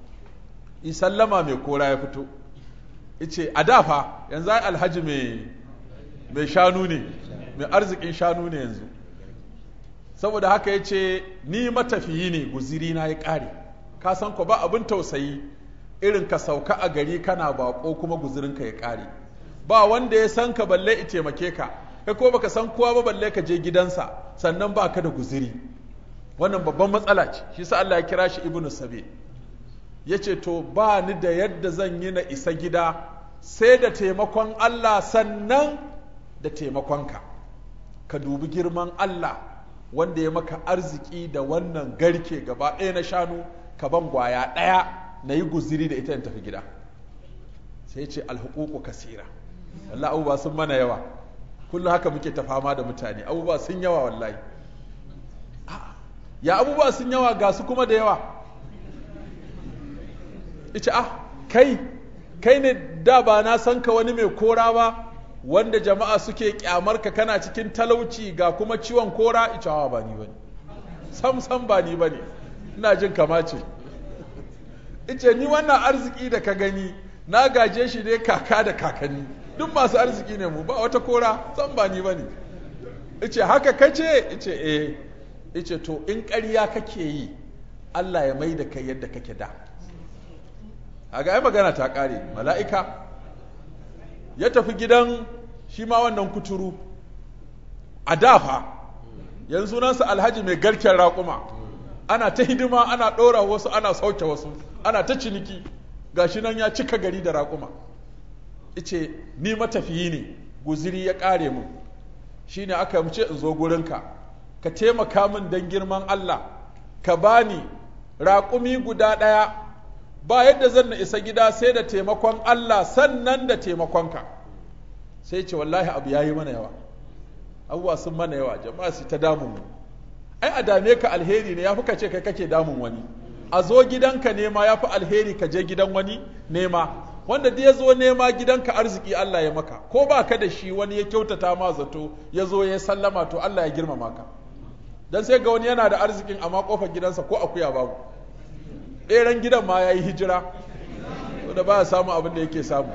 sallama mai kora ya fito ice a dafa yanzu ai alhaji mai shanu ne mai arzikin shanu ne yanzu saboda haka ya ce ni matafiyi ne guzirina ya ƙare ka san ko ba abin tausayi irin ka sauka a gari kana bako kuma guzirinka ya ƙare ba wanda ya san ka balle i taimake ka kai ko baka san kowa ba balle ka je gidansa sannan ba ka da guziri wannan babban matsala ce shi sa Allah ya kira shi ibnu sabi ya ce to ba ni da yadda zan yi na isa gida sai da taimakon Allah sannan da taimakonka ka dubi girman Allah wanda ya maka arziki da wannan garke gaba ɗaya na shanu ka ban gwaya ɗaya na yi guziri da ita in tafi gida sai ce alhuququ kasira wallahi abubuwa sun mana yawa kullum haka muke ta fama da mutane abubuwa sun yawa wallahi ya abubuwa sun yawa ga su kuma da yawa ita ah kai kai ne da ba na san ka wani mai kora ba wanda jama'a suke kyamar ka kana cikin talauci ga kuma ciwon kora ita hawa ba ni bane sam sam ba ni bane ina jin kama ce ice ni wannan arziki da ka gani na gaje shi ne kaka da kakanni duk masu arziki ne mu ba wata kora san ba ni bane ice haka kace ice eh ice to in ƙarya kake yi Allah ya mai da kai yadda kake da a ga ai magana ta ƙare mala'ika ya tafi gidan shi ma wannan kuturu a dafa yanzu sunansa alhaji mai garken raƙuma ana ta hidima ana ɗora wasu ana sauke wasu ana ta ciniki gashi nan ya cika gari da raƙuma ice ni matafiyi ne guziri ya ƙare mu shi ne aka mace in zo gurinka ka taimaka min don girman Allah ka bani raƙumi guda ɗaya ba yadda zan na isa gida sai da taimakon Allah sannan da taimakonka sai ce wallahi abu ya yi mana yawa abubuwa sun mana yawa jama'a su ta damun mu ai a dame ka alheri ne ya fi kace kai kake damun wani a zo gidanka nema ya fi alheri ka je gidan wani nema wanda da ya zo nema gidanka arziki Allah ya maka ko ba ka da shi wani ya kyautata ma zato ya zo ya sallama to Allah ya girmama ka dan sai ga wani yana da arzikin amma kofar gidansa ko akuya babu ɗeran gidan ma ya yi hijira da ba ya samu abin da yake samu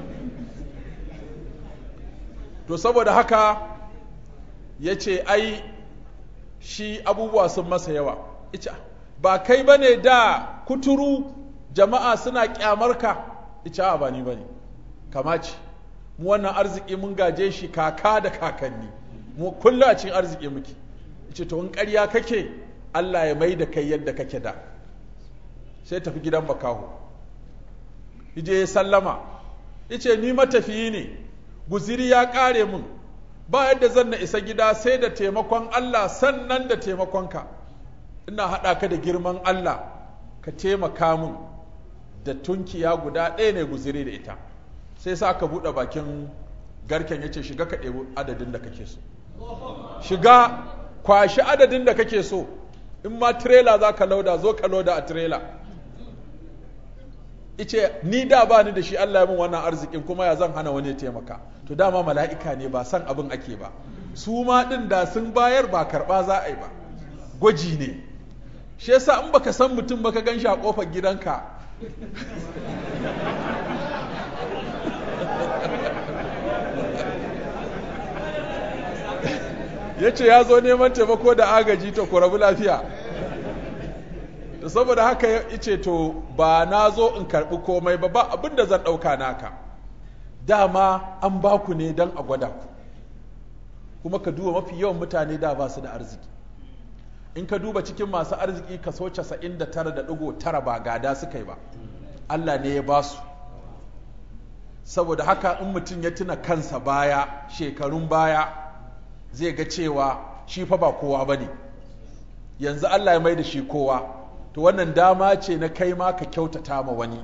to saboda haka ya ce ai shi abubuwa sun masa yawa ita ba kai ba ne da kuturu jama'a suna kyamarka ita ba ni ba ne kama ce mu wannan arziki mun gaje shi kaka da kakanni mu kullum a cikin arziki muke ita to in ƙarya kake Allah ya mai da kai yadda kake da sai tafi gidan bakaho ije ya sallama yace ni matafiyi ne guziri ya ƙare mun ba yadda zan na isa gida sai da taimakon Allah sannan da taimakonka ina haɗa ka da girman Allah ka taimaka min da tunkiya guda ɗaya ne guziri da ita sai sa aka buɗe bakin garken ya ce shiga ka ɗebi adadin da kake so shiga kwashi adadin da kake so in ma tirela za ka lauda zo ka lauda a tirela ice ni da ba ni da shi Allah ya min wannan arzikin kuma ya zan hana wani ya taimaka to dama mala'ika ne ba san abin ake ba su ma ɗin da sun bayar ba karɓa za a yi ba gwaji ne shi yasa in baka san mutum baka gan shi a ƙofar gidanka ya ce ya zo neman taimako da agaji to ku rabu lafiya da saboda haka ya ce to ba na zo in karɓi komai ba ba abin da zan ɗauka naka dama an ba ku ne don a gwada ku kuma ka duba mafi yawan mutane da ba su da arziki in ka duba cikin masu arziki kaso 99.9 ba gada suka yi ba Allah ne ya ba su saboda haka in mutum ya tuna kansa baya shekarun baya zai ga cewa shi fa ba kowa ba ne yanzu Allah ya mai da shi kowa to wannan dama ce na kai ma ka kyautata ma wani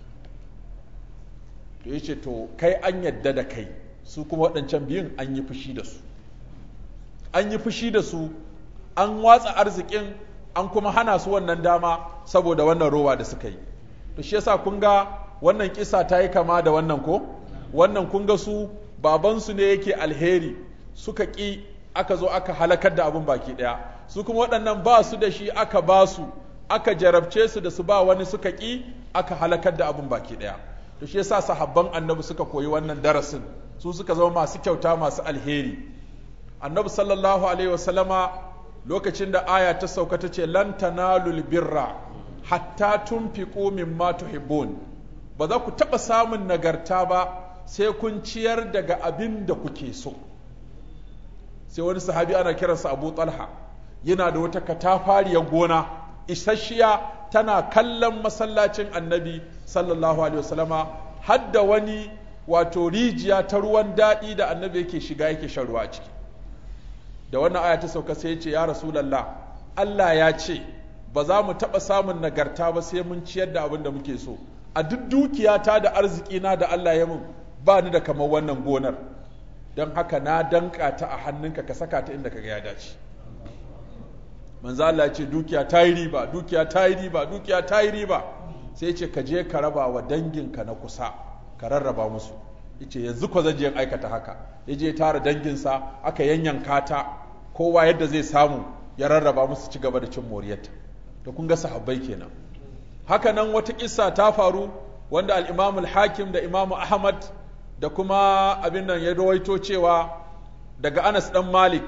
to ya ce to kai an yadda da kai su kuma waɗancan biyun an yi fushi da su an yi fushi da su an watsa arzikin an kuma hana su wannan dama saboda wannan rowa da suka yi to shi yasa kun ga wannan kisa ta yi kama da wannan ko wannan kun ga su babansu ne yake alheri suka ƙi aka zo aka halakar da abin baki ɗaya su kuma waɗannan ba su da shi aka ba su aka jarabce su da su ba wani suka ƙi aka halakar da abin baki ɗaya to shi yasa sahabban annabi suka koyi wannan darasin su suka zama masu kyauta masu alheri annabi sallallahu alaihi wasallama lokacin da aya ta sauka ta ce lan tanalul birra hatta tunfiqu mimma tuhibbun ba za ku taɓa samun nagarta ba sai kun ciyar daga abin da kuke so sai wani sahabi ana kiransa abu talha yana da wata katafariyar gona isasshiya tana kallon masallacin annabi sallallahu alaihi wasallama hadda wani wato rijiya ta ruwan daɗi da annabi yake shiga yake shan ruwa a ciki da wannan aya ta sauka sai ya ce ya rasulallah Allah ya ce ba za mu taɓa samun nagarta ba sai mun ciyar da abin da muke so a duk dukiyata da arzikina da Allah ya mun ba ni da kamar wannan gonar don haka na danka ta a hannunka ka saka ta inda kaga ya dace manzo Allah ce dukiya ta yi riba dukiya ta yi riba dukiya ta yi riba sai ce ka je ka raba wa danginka na kusa ka rarraba musu yace yanzu ko zan je aikata haka ya je tara danginsa aka yanyanka ta kowa yadda zai samu ya rarraba musu ci gaba da cin moriyarta to kun ga sahabbai kenan haka nan wata kissa ta faru wanda al-Imam al-Hakim da Imam Ahmad da kuma abin nan ya rawaito cewa daga Anas dan Malik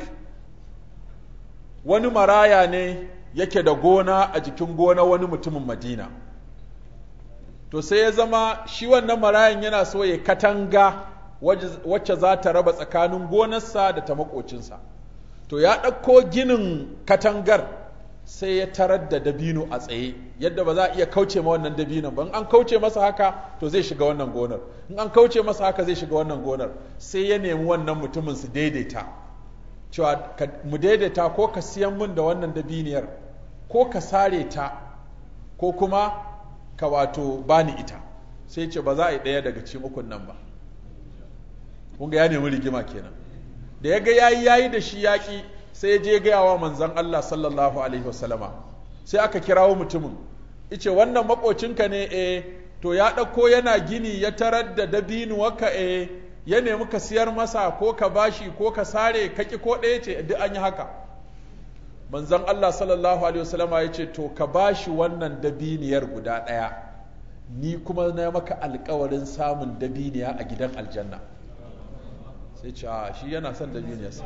wani maraya ne yake da gona a jikin gona wani mutumin Madina to sai ya zama shi wannan marayan yana so ya katanga wacce za ta raba tsakanin gonarsa da ta makocinsa to ya ɗauko ginin katangar sai ya tarar da dabino a tsaye yadda ba za a iya kauce ma wannan dabinon ba in an kauce masa haka to zai shiga wannan gonar in an kauce masa haka zai shiga wannan gonar sai ya nemi wannan mutumin su daidaita cewa mu daidaita ko ka siyan min da wannan dabiniyar ko ka sare ta ko kuma ka wato bani ita sai ce ba za a yi ɗaya daga cikin ukun nan ba kun ga ya nemi rigima kenan da ya ga yayi yayi da shi yaƙi sai ya je gaya wa manzon Allah sallallahu alaihi wasallama sai aka kirawo mutumin ice wannan makocinka ne eh to ya ɗauko yana gini ya tarar da dabinuwarka eh ya nemi ka siyar masa ko ka bashi ko ka sare kaki ko ɗaya ce duk an yi haka manzon Allah sallallahu alaihi wasallama ya ce to ka bashi wannan dabiniyar guda ɗaya ni kuma na maka alkawarin samun dabiniya a gidan aljanna sai ce a shi yana son dabiniyarsa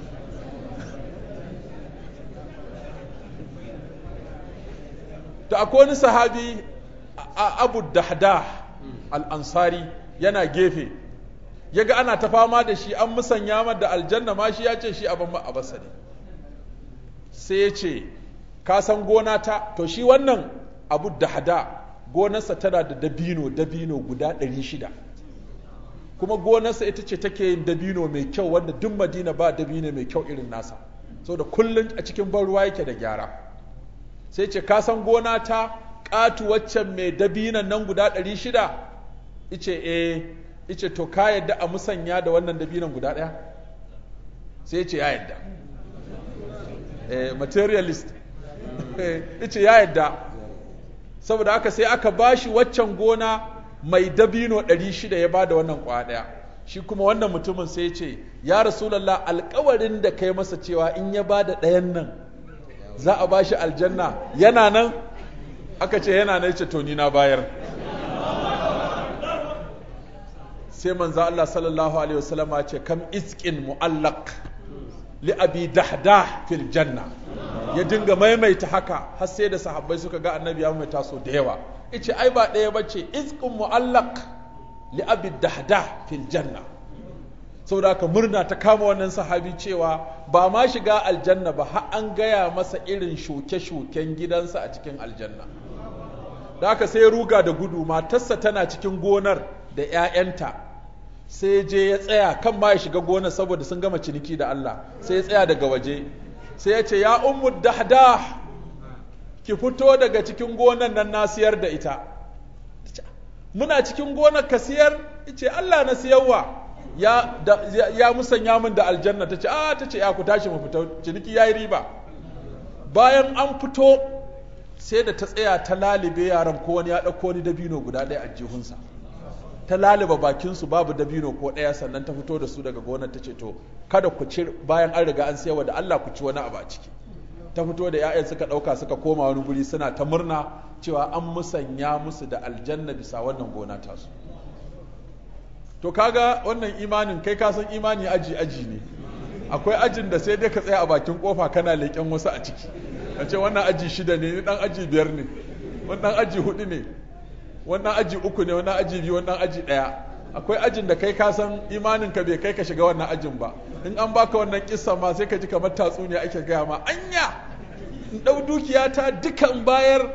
da akwai wani sahabi a abu dahda al'ansari yana gefe ya ga ana ta fama da shi an musanya da aljanna ma shi ya ce shi abin ma'abasa ne sai ya ce ka san gona ta to shi wannan abu dahda gonarsa tana da dabino dabino guda ɗari shida kuma gonarsa ita ce take yin dabino mai kyau wanda duk madina ba dabino mai kyau irin nasa saboda kullum a cikin ban ruwa yake da gyara sai ce ka san gona ta ƙatu waccan mai dabinan nan guda ɗari shida ice eh ice to ka yadda a musanya da wannan dabinan guda ɗaya sai ce ya yadda eh, materialist ice ya yadda saboda haka sai aka bashi waccan gona mai dabino ɗari shida ya bada wannan kwa ɗaya shi kuma wannan mutumin sai ce ya rasulallah alkawarin da kai masa cewa in ya bada ɗayan nan za a bashi aljanna yana nan aka ce yana nan ce to ni na bayar sai manzo Allah sallallahu alaihi wasallam ce kam iskin mu'allaq li abi dahdah fil janna ya dinga maimaita haka har sai da sahabbai suka ga annabi ya maimaita so da yawa yace ai ba ɗaya bace isqun mu'allaq li abi dahdah fil janna saboda haka murna ta kama wannan sahabi cewa ba ma shiga aljanna ba har an gaya masa irin shuke-shuken gidansa a cikin aljanna da haka sai ya ruga da gudu matarsa tana cikin gonar da 'ya'yanta sai je ya tsaya kan ma ya shiga gonar saboda sun gama ciniki da Allah sai ya tsaya daga waje sai ya ce ya ummu dahdah ki fito daga cikin gonar nan na siyar da ita muna cikin gonar ka siyar ce Allah na siyarwa ya da, ya, ya musanya min da aljanna ta ce a ta ce ya ku tashi mu fita ciniki yayi riba bayan an fito sai da ta tsaya ta lalibe yaran ko wani ya ɗauko wani dabino guda ɗaya a jihunsa ta laliba bakinsu babu dabino ko ɗaya sannan ta fito da su daga gonar ta ce to kada ku ci bayan an riga an sayarwa da Allah ku ci wani abu a ciki ta fito da 'ya'yan suka ɗauka suka koma wani guri suna ta murna cewa an musanya musu da aljanna bisa wannan gona tasu to kaga wannan imanin kai ka san imani aji aji ne akwai ajin da sai dai ka tsaya a bakin kofa kana leƙen wasu a ciki a ce wannan aji shida ne ni dan aji biyar ne wannan aji hudu ne wannan aji uku ne wannan aji biyu wannan aji ɗaya akwai ajin da kai ka san imanin ka bai kai ka shiga wannan ajin ba in an baka wannan kissa ma sai ka ji kamar tatsuniya ake gaya ma anya in ɗau dukiya ta dukan bayar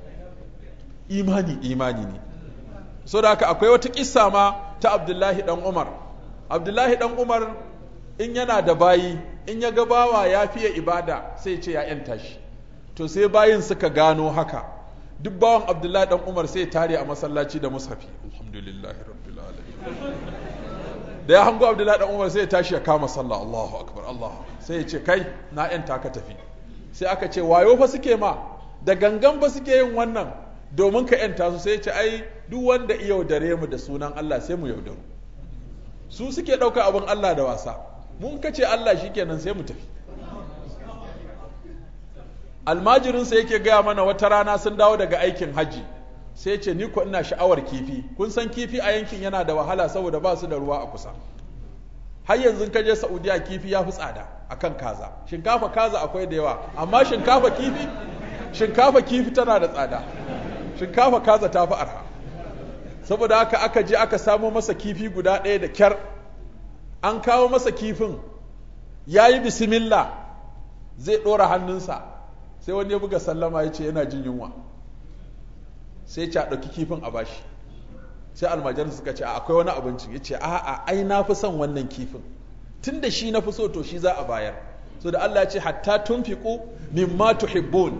imani imani ne so da haka akwai wata kissa ma ta abdullahi dan umar abdullahi dan umar in yana da bayi in ya ga bawa ya fiye ibada sai ce ya yanta shi to sai bayin suka gano haka duk bawan abdullahi dan umar sai tare a masallaci da mushafi alhamdulillahi rabbil alamin da ya hango abdullahi dan umar sai ya tashi ya kama sallah allahu akbar allah sai ya ce kai na yanta ka tafi sai aka ce wayo fa suke ma da gangan ba suke yin wannan domin ka yanta su sai ya ce ai duk wanda iya yaudare mu da sunan allah sai mu yaudaru su suke ɗauka abin allah da wasa mun kace allah shikenan sai mu tafi almajirinsa yake gaya mana wata rana sun dawo daga aikin hajji sai ce ni ko ina sha'awar kifi kun san kifi a yankin yana da wahala saboda ba su da ruwa a kusa har yanzu ka je saudiya kifi ya fi tsada akan kaza shinkafa kaza akwai da yawa amma shinkafa kifi shinkafa kifi tana da tsada shinkafa kaza ta fi arha saboda haka aka je aka samo masa kifi guda ɗaya da kyar an kawo masa kifin ya yi bismillah zai ɗora hannunsa sai wani ya buga sallama ya ce yana jin yunwa sai ce a ɗauki kifin a bashi sai almajar suka ce akwai wani abinci ya ce a'a ai na fi son wannan kifin tun da shi na fi so to shi za a bayar so da Allah ya ce hatta tunfiqu mimma tuhibbun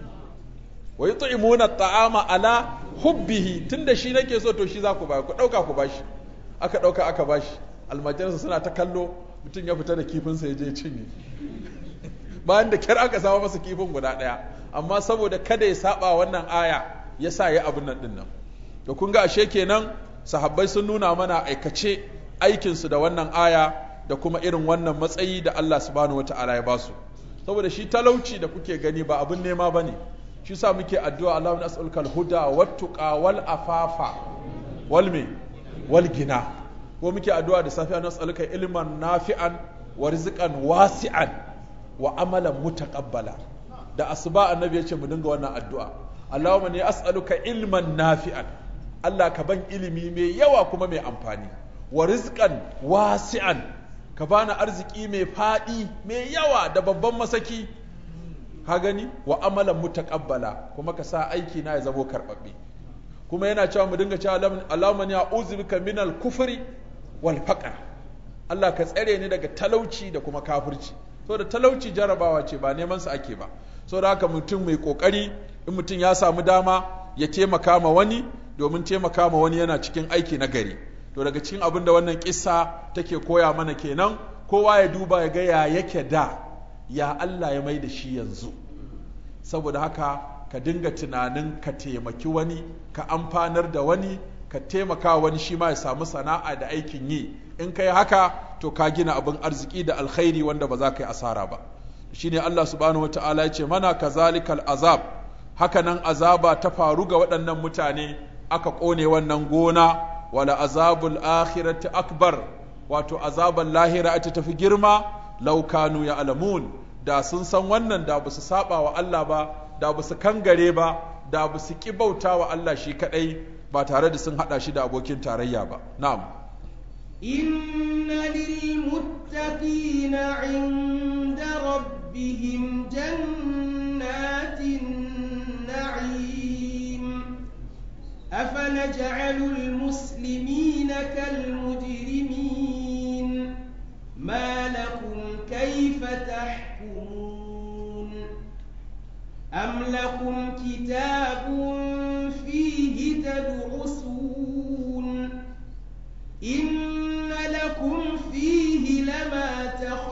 wa yut'imuna at'ama ala hubbihi tun da shi nake so to shi za ku bayar ku ɗauka ku bashi aka ɗauka aka bashi almajarsa suna ta kallo mutum ya fita da kifinsa ya je cinye bayan da kyar aka samu masa kifin guda ɗaya amma saboda kada ya saba wannan aya ya sa ya abin nan dinnan da kun ga ashe kenan sahabbai sun nuna mana aikace aikinsu da wannan aya da kuma irin wannan matsayi da Allah subhanahu wata'ala ya basu saboda shi talauci da kuke gani ba abin nema ba ne shi sa muke addu'a Allahu nas'aluka al-huda wat-tuqa wal afafa wal me wal gina ko muke addu'a da safiya nas'aluka ilman nafi'an wa rizqan wasi'an wa amalan mutaqabbala da asuba annabi ya ce mu dinga wannan addu'a Allahumma ni as'aluka ilman nafi'an Allah ka ban ilimi mai yawa kuma mai amfani wa rizqan wasi'an ka bani arziki mai fadi mai yawa da babban masaki ka gani wa amalan mutaqabbala kuma ka sa aiki na ya zamo karbabbe kuma yana cewa mu dinga cewa Allahumma ni a'udhu bika minal kufri wal faqr Allah ka tsare ni daga talauci da kuma kafirci so da talauci jarabawa ce ba neman sa ake ba so da haka mutum mai kokari in mutum ya samu dama ya taimaka ma wani domin taimaka ma wani yana cikin aiki na gari to daga cikin abin da wannan kissa take koya mana kenan kowa ya duba ya ga ya yake da ya Allah ya mai da shi yanzu saboda haka ka dinga tunanin ka taimaki wani ka amfanar da wani ka taimaka wani shi ma ya samu sana'a da aikin yi in ka yi haka to ka gina abin arziki da alkhairi wanda ba za ka yi asara ba shine Allah subhanahu wataala ya ce mana kazalikal azab haka nan azaba ta faru ga waɗannan mutane aka ƙone wannan gona wala azabul akhirati akbar wato azaban lahira ita tafi girma laukanu ya alamun da sun san wannan da ba su saba wa Allah ba da ba su kangare ba da ba su ki bauta wa Allah shi kadai ba tare da sun hada shi da abokin tarayya ba na'am إن للمتقين عند ربهم جنات النعيم أفنجعل المسلمين كالمجرمين ما لكم كيف تحكمون أم لكم كتاب فيه تدرسون إن لكم فيه لما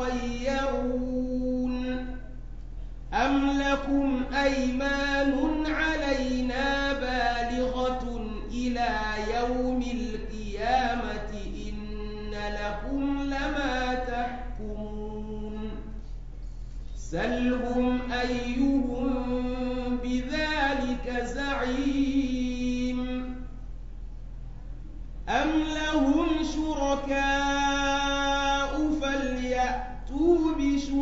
تخيرون أم لكم أيمان علينا بالغة إلى يوم القيامة إن لكم لما تحكمون سلهم أيهم بذلك زعيم أم لهم شركاء فليأتوا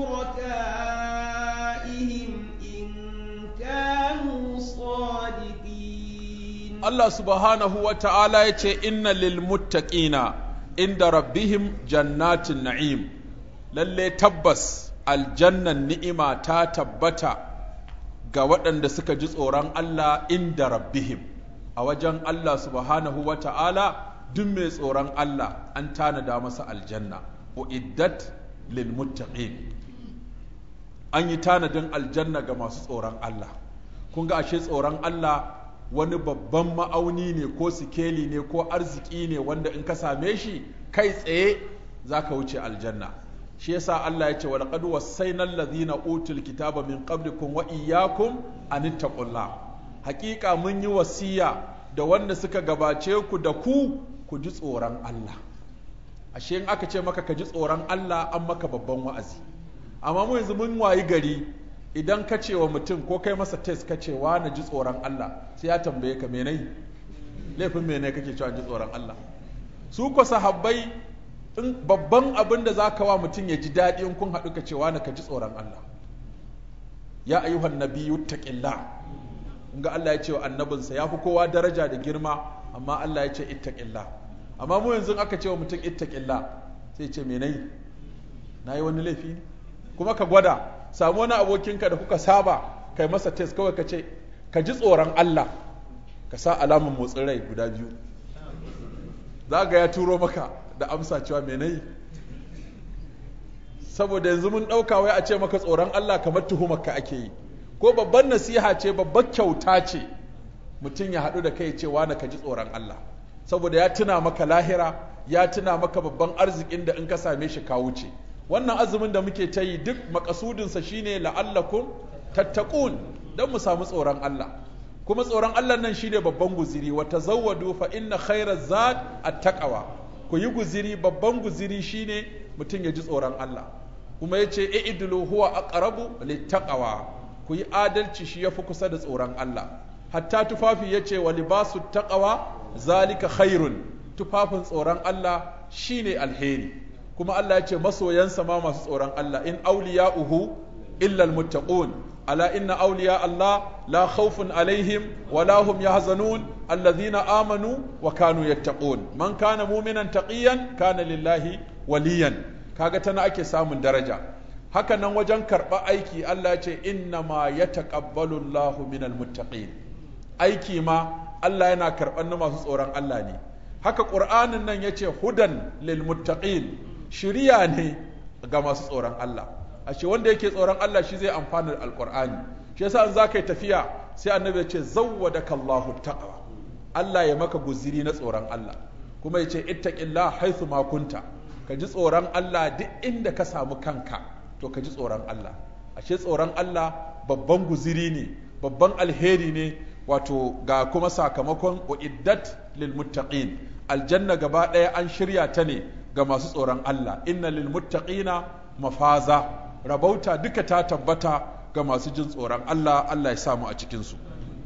بشركائهم إن كانوا صادقين Allah subhanahu wa ta'ala ya ce inna lil muttaqina inda rabbihim jannatin na'im lalle tabbas aljannan ni'ima ta tabbata ga waɗanda suka ji tsoron Allah inda rabbihim a wajen Allah subhanahu wa ta'ala duk mai tsoron Allah an tanada masa aljanna uiddat lil muttaqin an yi tanadin aljanna ga masu tsoron Allah kun ga ashe tsoron Allah wani babban ma'auni ne ko sikeli ne ko arziki ne wanda in ka same shi kai tsaye za ka wuce aljanna shi yasa Allah ya ce wa laqad wasaina allazina utul kitaba min qablikum wa iyyakum an ittaqullah hakika mun yi wasiya da wanda suka gabace ku da ku ku ji tsoron Allah ashe in aka ce maka ka ji tsoron Allah an maka babban wa'azi amma mu yanzu mun wayi gari idan ka ce wa mutum ko kai masa test ka ce wa na ji tsoron Allah sai ya tambaye ka menai laifin menai kake cewa ji tsoron Allah su ko sahabbai in babban abin da zaka wa mutum ya ji daɗi in kun haɗu ka ce wa na ka ji tsoron Allah ya ayyuhan nabiyyu taqillah ga Allah ya ce wa annabinsa ya fi kowa daraja da girma amma Allah ya ce ittaqillah amma mu yanzu aka ce wa mutum ittaqillah sai ce menai nayi wani laifi ne kuma ka gwada samu wani abokinka da kuka saba kai masa test kawai ka ce ka ji tsoron Allah ka sa alamun motsin rai guda biyu za ga ya turo maka da amsa cewa me nayi saboda yanzu mun ɗauka wai a ce maka tsoron Allah kamar tuhumarka ake yi ko babban nasiha ce babbar kyauta ce mutum ya haɗu da kai cewa na ka ji tsoron Allah saboda ya tuna maka lahira ya tuna maka babban arzikin da in ka same shi ka wuce wannan azumin da muke ta yi duk makasudinsa shine la'allakum tattaqun don mu samu tsoron Allah kuma tsoron Allah nan shine babban guziri wa tazawwadu fa inna khayra zad at-taqwa ku yi guziri babban guziri shine mutum ya ji tsoron Allah kuma yace i'dilu huwa aqrabu lit-taqwa ku yi adalci shi yafi kusa da tsoron Allah hatta tufafi yace wa libasu taqwa zalika khairun tufafin tsoron Allah shine alheri kuma Allah ya ce masoyansa ma masu tsoron Allah in awliya'uhu illa almuttaqun ala inna awliya Allah la khawfun alaihim wa la hum yahzanun alladhina amanu wa kanu yattaqun man kana mu'minan taqiyan kana lillahi waliyan kaga tana ake samun daraja haka nan wajen karɓa aiki Allah ya ce inna ma yataqabbalu Allahu minal muttaqin aiki ma Allah yana karɓar na masu tsoron Allah ne haka ƙur'anin nan ya ce hudan lil muttaqin shiriya ne ga masu tsoron Allah ashe wanda yake tsoron Allah shi zai amfana da alƙur'ani shi yasa in zaka yi tafiya sai annabi ya ce zawwadaka Allahu taqwa Allah ya maka guziri na tsoron Allah kuma ya ce ittaqillah haythu ma kunta ka ji tsoron Allah duk inda ka samu kanka to ka ji tsoron Allah ashe tsoron Allah babban guziri ne babban alheri ne wato ga kuma sakamakon uiddat lil muttaqin aljanna gaba ɗaya an shirya ta ne ga masu tsoron Allah inna lil muttaqina mafaza rabauta duka ta tabbata ga masu jin tsoron Allah Allah ya samu a cikin su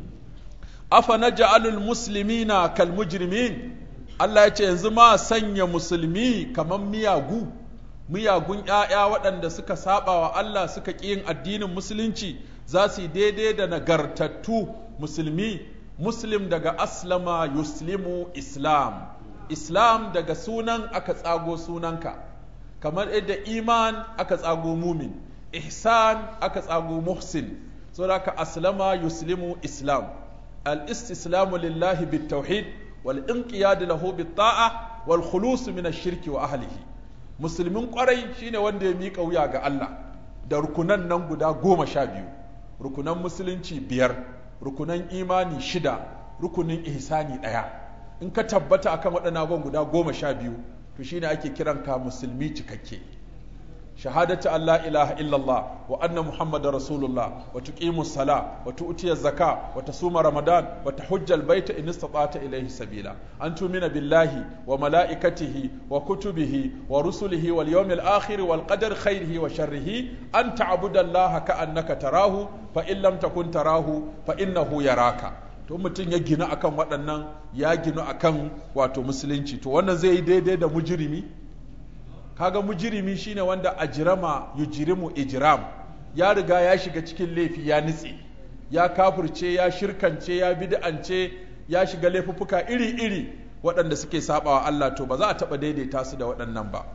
afa naj'alul muslimina kal mujrimin Allah ya ce yanzu ma sanya musulmi kamar miyagu miyagun ‘ya'ya waɗanda suka saba wa Allah suka ƙi yin addinin musulunci za su yi daidai da nagartattu musulmi muslim daga aslama yuslimu islam islam daga sunan aka tsago sunanka kamar yadda iman aka tsago mumin ihsan aka tsago muhsin so da aslama yuslimu islam al-istislamu lillahi bit tauhid والانقياد له بالطاعة والخلوص من الشرك وأهله musulmin kwarai shine wanda ya miƙa wuya ga Allah da rukunan nan guda goma sha biyu rukunan musulunci biyar rukunan imani shida rukunin ihsani ɗaya in ka tabbata akan waɗannan abubuwan guda goma sha biyu to shine ake kiran ka musulmi cikakke shahadatu an la ilaha illallah wa anna muhammadar rasulullah wa tuqimu sala wa tu'tiya zaka wa tasuma ramadan wa tahujjal baita in istata'ta ilayhi sabila an tumina billahi wa malaikatihi wa kutubihi wa rusulihi wal yawmil akhir wal qadar khairihi wa sharrihi an ta'budu allaha ka'annaka tarahu fa in lam takun tarahu fa innahu yaraka to mutum ya gina akan waɗannan ya gina akan wato musulunci to wannan zai yi daidai da mujrimi kaga mujirimi shine wanda ajrama yujrimu ijram ya riga ya shiga cikin laifi ya nitse ya kafirce ya shirkance ya bid'ance ya shiga laifuffuka iri-iri waɗanda suke sabawa Allah to ba za a taɓa daidaita su da waɗannan ba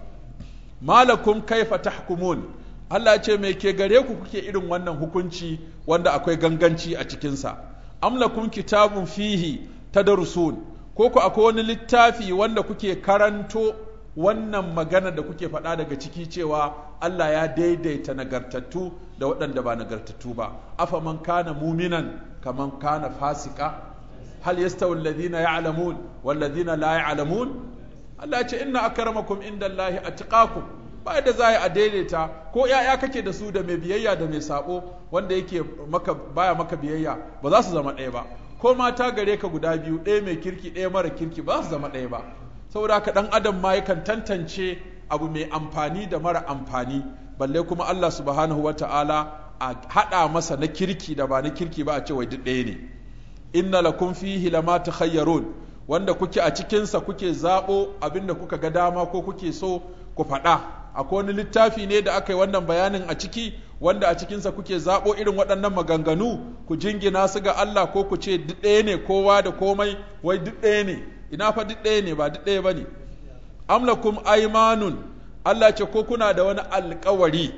malakum kaifa tahkumun Allah ya ce me ke gare ku kuke irin wannan hukunci wanda akwai ganganci a cikinsa amlakum kitabun fihi tadrusun ko ku akwai wani littafi wanda kuke karanto wannan magana da kuke faɗa daga ciki cewa Allah ya daidaita nagartattu da waɗanda ba nagartattu ba afa man kana muminan kaman kana fasika hal yastawi alladhina ya'lamun wal ladhina la ya'lamun Allah ya ce inna akramakum indallahi atqakum ba da za a daidaita ko ya'ya kake da su da mai biyayya da mai sabo wanda yake maka baya maka biyayya ba za su zama ɗaya ba ko mata gare ka guda biyu ɗaya mai kirki ɗaya mara kirki ba za su zama ɗaya ba saboda haka ɗan adam ma yakan tantance abu mai amfani da mara amfani balle kuma Allah subhanahu wa ta'ala a haɗa masa na kirki da ba na kirki ba a ce wai duk ɗaya ne inna lakum fihi lama takhayyarun wanda kuke a cikinsa kuke zaɓo abinda kuka ga dama ko kuke so ku faɗa akwai wani littafi ne da aka yi wannan bayanin a ciki wanda a cikinsa kuke zaɓo irin waɗannan maganganu ku jingina su ga Allah ko ku ce duk ɗaya ne kowa da komai wai duk ɗaya ne ina fa duk ɗaya ne ba duk ɗaya ba ne amlakum aimanun Allah ce ko kuna da wani alkawari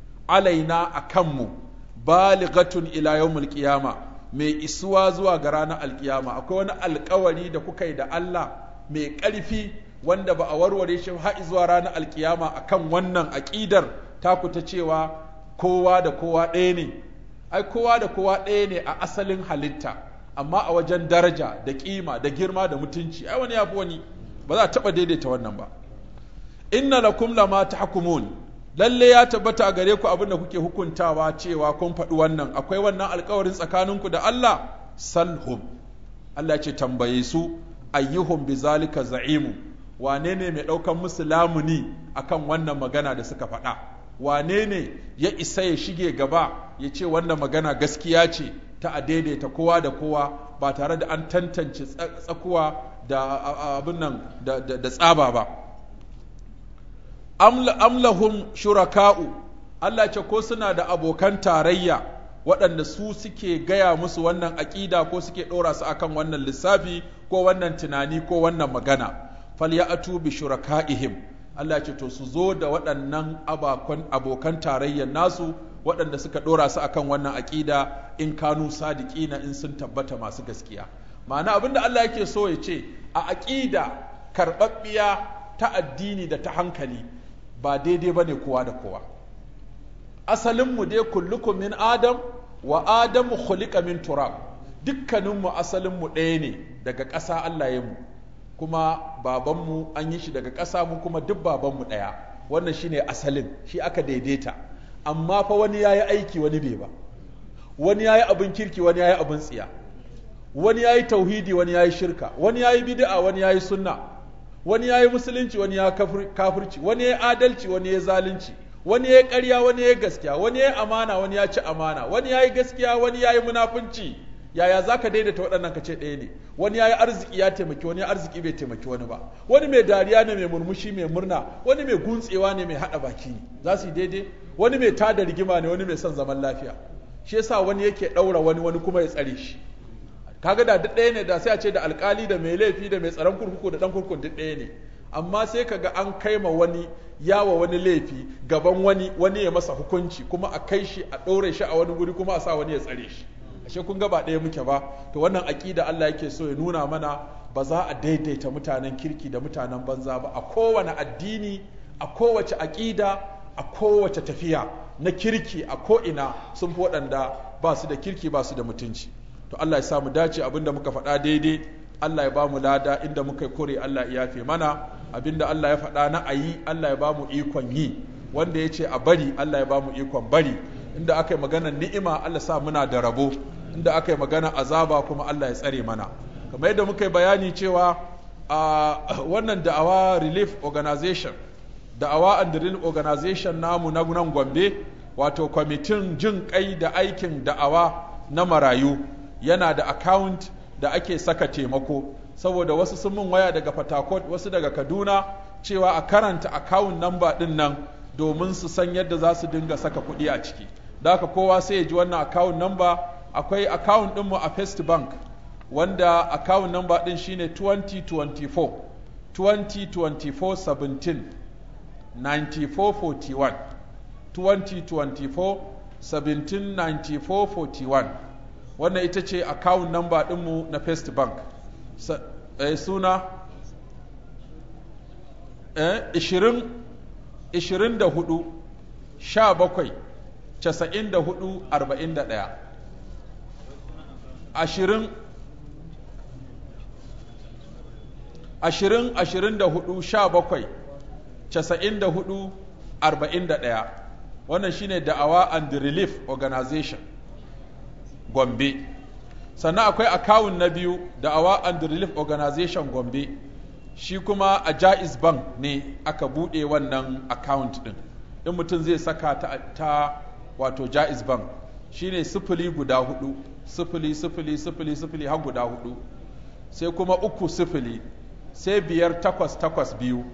alaina a kanmu balighatun ila yawmul qiyama mai isuwa zuwa ga ranar alkiyama akwai wani alkawari da kuka yi da Allah mai ƙarfi wanda ba a warware shi har zuwa ranar alkiyama akan wannan aƙidar taku ta cewa kowa da kowa ɗaya ne ai kowa da kowa ɗaya ne a asalin halitta amma a wajen daraja da kima da girma da mutunci ai wani yafi wani ba za a taba daidaita wannan ba inna lakum lama tahkumun lalle ya tabbata a gare ku abin da kuke hukuntawa cewa kun faɗi wannan akwai wannan alkawarin tsakaninku da Allah salhum Allah ce tambaye su ayyuhum bizalika za'imu wane ne mai ɗaukan musu lamuni akan wannan magana da suka faɗa wane ne ya isa ya shige gaba ya ce wannan magana gaskiya ce ta a daidaita kowa da kowa ba tare da an tantance tsakuwa da abin nan da tsaba ba amlahum shuraka'u Allah ce ko suna da abokan tarayya waɗanda su suke gaya musu wannan aƙida ko suke ɗora su akan wannan lissafi ko wannan tunani ko wannan magana falya'atu bi shuraka'ihim Allah ce to su zo da waɗannan abokan tarayyar nasu waɗanda suka ɗora su akan wannan aƙida in kanu sadiƙina in sun tabbata masu gaskiya ma'ana abinda Allah yake so ya ce a aƙida karɓaɓɓiya ta addini da ta hankali ba daidai ba ne kowa da kowa asalinmu dai kullukum min adam wa adamu khuliqa min turab dukkaninmu asalinmu ɗaya ne daga ƙasa Allah ya mu kuma babanmu an yi shi daga ƙasa mu kuma duk babanmu ɗaya wannan shine asalin shi aka daidaita amma fa wani ya yi aiki wani bai ba wani ya yi abin kirki wani ya yi abin tsiya wani ya yi tauhidi wani ya yi shirka wani ya yi bid'a wani ya yi sunna wani ya yi musulunci wani ya kafirci wani ya yi adalci wani ya yi zalunci wani ya yi ƙarya wani ya yi gaskiya wani ya yi amana wani ya ci amana wani ya yi gaskiya wani ya yi munafunci yaya za ka daidaita waɗannan ka ce ɗaya ne wani ya yi arziki ya taimaki wani arziki bai taimaki wani ba wani mai dariya ne mai murmushi mai murna wani mai guntsewa ne mai haɗa baki ne za su yi daidai wani mai tada rigima ne wani mai son zaman lafiya shi yasa wani yake ɗaura wani wani kuma ya tsare shi kaga da duk ɗaya ne da sai a ce da alkali da mai laifi da mai tsaron kurkuku da ɗan kurkukun duk ɗaya ne amma sai kaga an kai ma wani yawa wani laifi gaban wani wani ya masa hukunci kuma a kai shi a ɗaure shi a wani guri kuma a sa wani ya tsare shi ashe kun ga ba ɗaya muke ba to wannan aƙida Allah yake so ya nuna mana ba za a daidaita mutanen kirki da mutanen banza ba a kowane addini a kowace aƙida a kowace tafiya na kirki a ko'ina sun fi waɗanda ba su da kirki ba su da mutunci to Allah ya sa mu dace abinda muka faɗa daidai Allah ya ba mu lada inda muka kore Allah ya yafe mana abinda Allah ya faɗa na ayi Allah ya ba mu ikon yi wanda ya ce a bari Allah ya ba mu ikon bari inda aka yi magana ni'ima Allah sa muna da rabo inda aka yi magana azaba kuma Allah ya tsare mana kamar yadda muka yi bayani cewa a wannan da'awa relief organization da'awa and relief organization namu na nan gombe wato kwamitin jin kai da aikin da'awa na marayu yana da account da ake saka taimako saboda wasu sun min waya daga fatakot wasu daga kaduna cewa a karanta account number din nan domin su san yadda za su dinga saka kuɗi a ciki da haka kowa sai ya ji wannan account number akwai account ɗinmu a first bank wanda account number ɗin shine 2024 2024 17 9441 2024 17 9441 wannan ita ce account number ɗinmu na first bank Sa, eh, suna eh, 20 24 17 94 41 ashirin ashirin ashirin da hudu sha bakwai casa'in da hudu arba'in da ɗaya wannan shine da'awa and relief organization gombe sannan akwai akawun na biyu da'awa and relief organization gombe shi kuma a jaiz bank ne aka buɗe wannan account ɗin in mutum zai saka ta, ta wato jaiz bank shine sifili guda hudu sifili sifili sifili sifili har guda hudu sai kuma uku sifili sai biyar takwas takwas biyu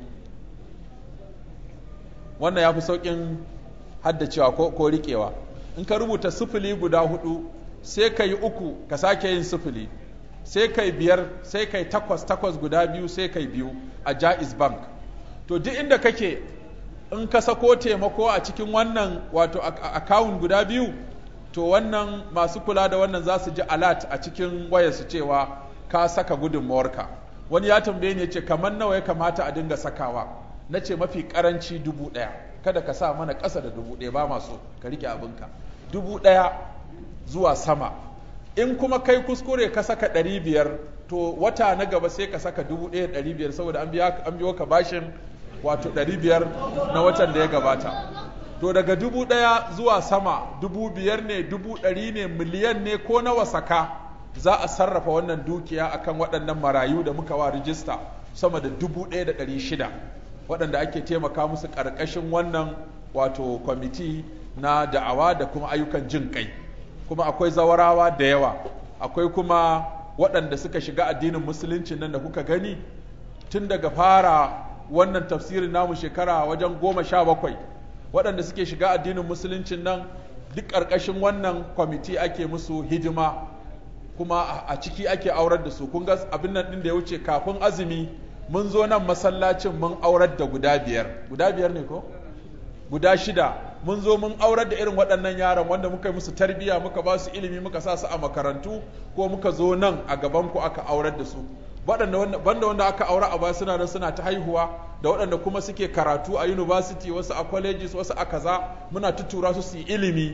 wannan ya fi sauƙin haddacewa ko, ko riƙewa in ka rubuta sifili guda hudu sai ka yi uku ka sake yin sifili sai kai biyar sai kai takwas takwas guda biyu sai kai biyu a jaiz bank to duk inda kake in ka sako taimako a cikin wannan wato akawun guda biyu to wannan masu kula da wannan za su ji alat a cikin wayarsu cewa ka saka gudunmawarka wani ya tambaye ni ya ce kamar nawa ya kamata a dinga sakawa na ce mafi karanci dubu ɗaya kada ka sa mana ƙasa da dubu ɗaya ba masu ka rike abinka dubu ɗaya zuwa sama in kuma kai kuskure ka saka ɗari biyar to wata na gaba sai ka saka dubu ɗaya ɗari biyar saboda an biyo ka bashin wato ɗari biyar na watan da ya gabata to daga dubu ɗaya zuwa sama dubu biyar ne dubu ɗari ne miliyan ne ko nawa saka za a sarrafa wannan dukiya akan waɗannan marayu da muka wa rijista sama da dubu ɗaya da ɗari shida waɗanda ake taimaka musu ƙarƙashin wannan wato kwamiti na da'awa da kuma ayyukan jin kai kuma akwai zawarawa da yawa akwai kuma waɗanda suka shiga addinin musulunci nan da kuka gani tun daga fara wannan tafsirin namu shekara wajen goma sha bakwai waɗanda suke shiga addinin musuluncin nan duk ƙarƙashin wannan kwamiti ake musu hidima kuma a ciki ake aurar da su kun ga abin nan ɗin da ya wuce kafin azumi mun zo nan masallacin mun aurar da guda biyar guda biyar ne ko guda shida mun zo mun aurar da irin waɗannan yaran wanda muka yi musu tarbiyya muka ba su ilimi muka sa su a makarantu ko muka zo nan a gaban ku aka aurar da su waɗanda banda wanda aka aura a baya suna nan suna ta haihuwa da waɗanda kuma suke karatu a university wasu a colleges wasu a kaza muna tutura su su yi ilimi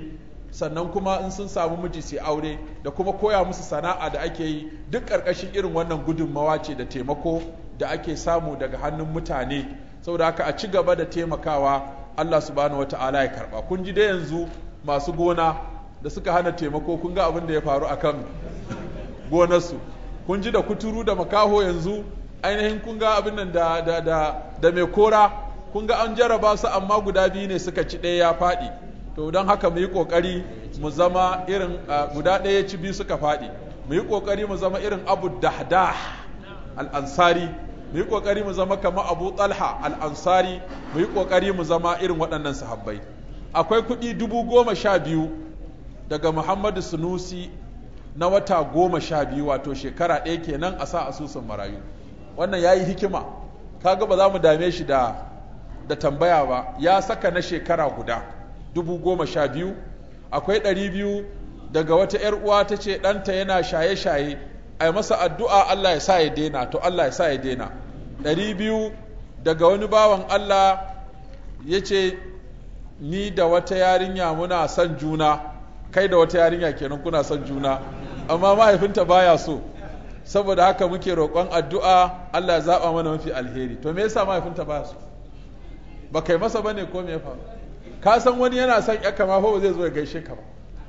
sannan kuma in sun samu miji sai aure da kuma koya musu sana'a da ake yi duk ƙarƙashin irin wannan gudunmawa ce da taimako da ake samu daga hannun mutane saboda haka a ci gaba da taimakawa Allah subhanahu wata'ala ya karba kun ji dai yanzu masu gona da suka hana taimako kun ga abin da ya faru akan gonarsu kun ji da kuturu da makaho yanzu ainihin kun ga abin nan da da da da mai kora kun ga an jarraba su amma guda biyu ne suka ci ɗaya ya faɗi to don haka mu yi ƙoƙari mu zama irin guda ɗaya ci biyu suka faɗi mu yi ƙoƙari mu zama irin abu dahdah al-ansari mu yi ƙoƙari mu zama kamar abu talha al-ansari mu yi ƙoƙari mu zama irin waɗannan sahabbai akwai kuɗi dubu goma sha biyu daga muhammadu sunusi na wata goma sha biyu wato shekara ɗaya kenan a sa asusun marayu wannan ya yi hikima kaga ba za mu dame shi da da tambaya ba ya saka na shekara guda dubu goma sha biyu akwai ɗari biyu daga wata ‘yar uwa ta ce ɗanta yana shaye-shaye a yi masa addu'a Allah ya sa ya daina to Allah ya sa ya daina ɗari biyu daga wani bawan Allah ya ce ni da wata yarinya muna son juna kai da wata yarinya kenan kuna son juna amma mahaifinta baya so saboda haka muke roƙon addu'a Allah ya zaɓa mana mafi alheri to me yasa mahaifinta baya so ba kai masa bane ko me ya faru ka san wani yana son yakka ma fa zai zo ya gaishe ka ba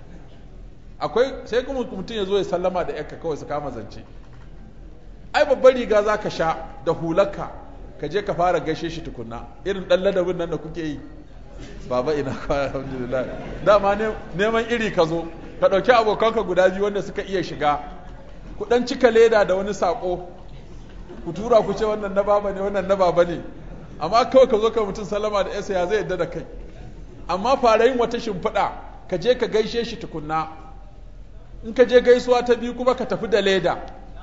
akwai sai kuma mutum ya zo ya sallama da yakka kawai su kama zance ai babbar riga za ka sha da hularka ka je ka fara gaishe shi tukunna irin ɗan ladabin nan da kuke yi baba ina kwana alhamdulillah dama neman iri ka zo ka ɗauki abokanka guda biyu wanda suka iya shiga ku ɗan cika leda da wani saƙo ku tura ku ce wannan na baba ne wannan na baba ne amma kawai ka zo ka mutum salama da yasa ya zai yadda da kai amma fara yin wata shimfiɗa ka je ka gaishe shi tukunna in ka je gaisuwa ta biyu kuma ka tafi da leda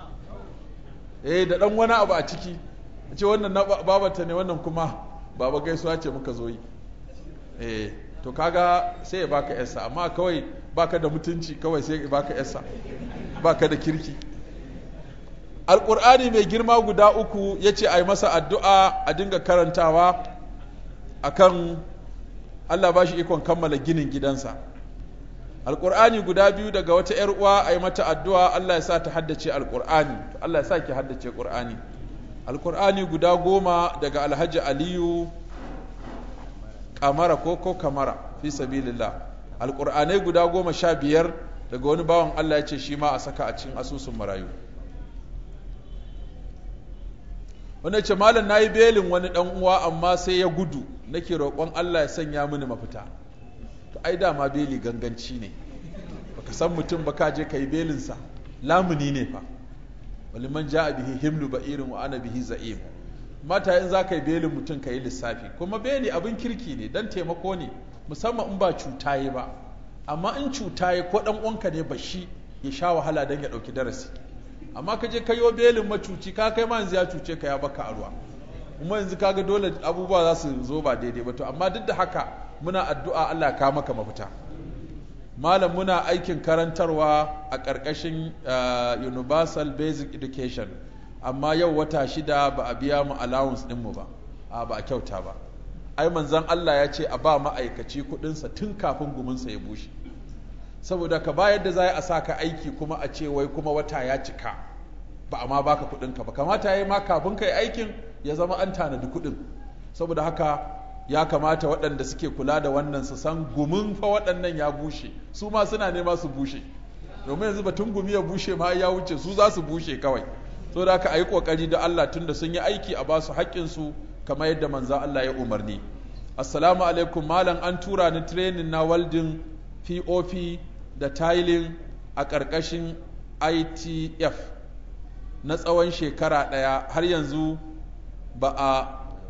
eh da ɗan wani abu a ciki ce wannan na babata ne wannan kuma baba gaisuwa ce muka zo yi eh to kaga sai ya baka yasa amma kawai baka da mutunci kawai sai ya baka yasa baka da kirki alƙur'ani mai girma guda uku ya ce a yi masa addu'a a dinga karantawa akan Allah ba shi ikon kammala ginin gidansa alƙur'ani guda biyu daga wata ‘yar uwa a yi mata addu'a Allah ya sa ta haddace alƙur'ani Allah ya sa ki haddace ƙur'ani alƙur'ani guda goma daga alhaji aliyu kamara ko ko kamara fi sabilillah alƙur'anai guda goma sha biyar daga wani bawan Allah ya ce shi ma a saka a cikin asusun marayu wanda ce malam na yi belin wani dan uwa amma sai ya gudu nake roƙon Allah ya sanya mini mafita to ai dama beli ganganci ne baka san mutum ba ka je ka yi belinsa lamuni ne fa wali man ja'a bihi himlu ba'irin wa ana bihi za'im mata in za ka yi belin mutum ka yi lissafi kuma beli abin kirki ne dan taimako ne musamman in ba cuta yi ba amma in cuta yi ko dan uwanka ne ba shi ya sha wahala dan ya ɗauki darasi amma ka je kayo belin macuci ka kai ma yanzu ya cuce ka ya baka a ruwa kuma yanzu kaga dole abubuwa za su zo ba daidai ba to amma duk da haka muna addu'a Allah ka maka mafita malam muna aikin karantarwa a ƙarƙashin universal basic education amma yau wata shida ba a biya mu allowance ɗinmu ba a ba a kyauta ba ai manzon Allah ya ce a ba ma'aikaci kuɗinsa tun kafin guminsa ya bushe saboda ka bayar da za a sa ka aiki kuma a ce wai kuma wata ya cika ba a ma baka kuɗinka ba kamata ya yi ma kafin ka yi aikin ya zama an tanadi kuɗin saboda haka ya kamata waɗanda suke kula da wannan su san gumin fa waɗannan ya bushe su ma suna nema su bushe domin yanzu batun gumi ya bushe ma ya wuce su za su bushe kawai saboda haka a yi ƙoƙari da Allah tunda sun yi aiki a ba su haƙƙinsu kamar yadda manzan Allah ya umarni assalamu alaikum malam an tura ni training na welding pop da tiling a ƙarƙashin itf na tsawon shekara ɗaya har yanzu ba a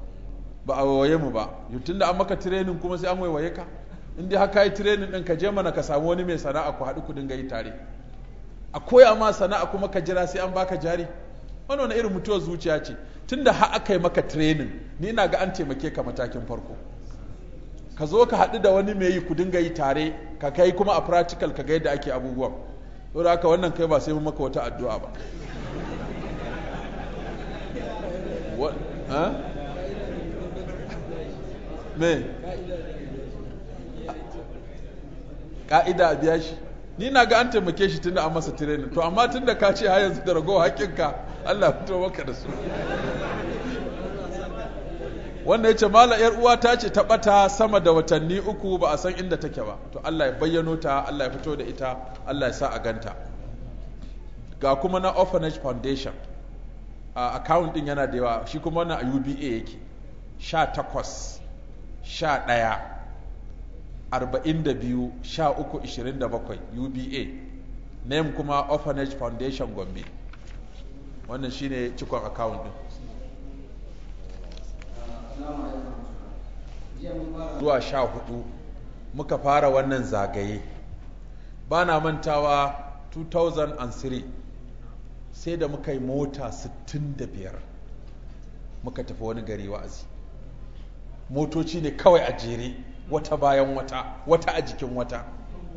ba a waye mu ba tun da an maka training kuma sai an waiwaye ka in dai haka yi training ɗin ka je mana ka samu wani mai sana'a ku haɗu ku dinga yi tare a koya ma sana'a kuma ka jira sai an baka jari wani wani irin mutuwar zuciya ce tun da ha aka yi maka training ni na ga an taimake ka matakin farko ka zo ka haɗu da wani mai yi ku dinga yi tare ka kai kuma a practical ka ga yadda ake abubuwan saboda haka wannan kai ba sai mun maka wata addu'a ba me ka'ida a biya shi ni na ga an taimake shi tunda an masa training to amma tunda ka ce har yanzu da ragowar haƙƙinka Allah fito maka da su wannan ya ce mala yar uwa ta ce ta bata sama da watanni uku ba a san inda take ba to Allah ya bayyano ta Allah ya fito da ita Allah ya sa a ganta ga kuma na orphanage foundation a account din yana da yawa shi kuma wannan a UBA yake sha takwas sha ɗaya arba'in da biyu sha uku ishirin da bakwai UBA name kuma orphanage foundation gombe wannan shine cikon account din zuwa sha hudu muka fara wannan zagaye ba na mantawa 2003 sai da muka yi mota 65 muka tafi wani gari wa'azi motoci ne kawai a jere wata bayan wata wata a jikin wata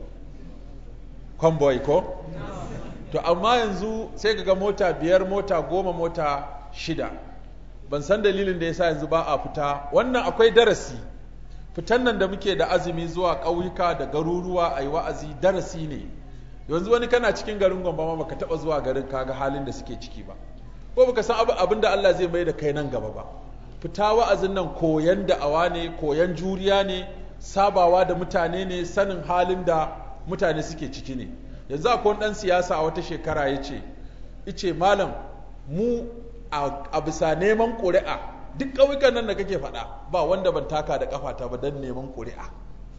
convoy ko? to amma yanzu sai ga mota biyar mota goma mota shida ban san dalilin da ya sa yanzu ba a fita wannan akwai darasi fitan nan da muke da azumi zuwa ƙauyuka da garuruwa a yi wa'azi darasi ne yanzu wani kana cikin garin gwamba ma baka taɓa zuwa garin kaga halin da suke ciki ba ko baka san abin da Allah zai mai da kai nan gaba ba fita wa'azin nan koyan da'awa ne koyan juriya ne sabawa da mutane ne sanin halin da mutane suke ciki ne yanzu akwai wani ɗan siyasa a wata shekara ya ce ice malam mu a bisa neman ƙuri'a duk ƙauyukan nan da kake faɗa ba wanda ban taka da ƙafata ba don neman ƙuri'a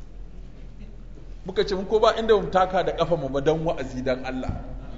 muka ce ko ba inda mun taka da ƙafa mu ba don wa'azi don Allah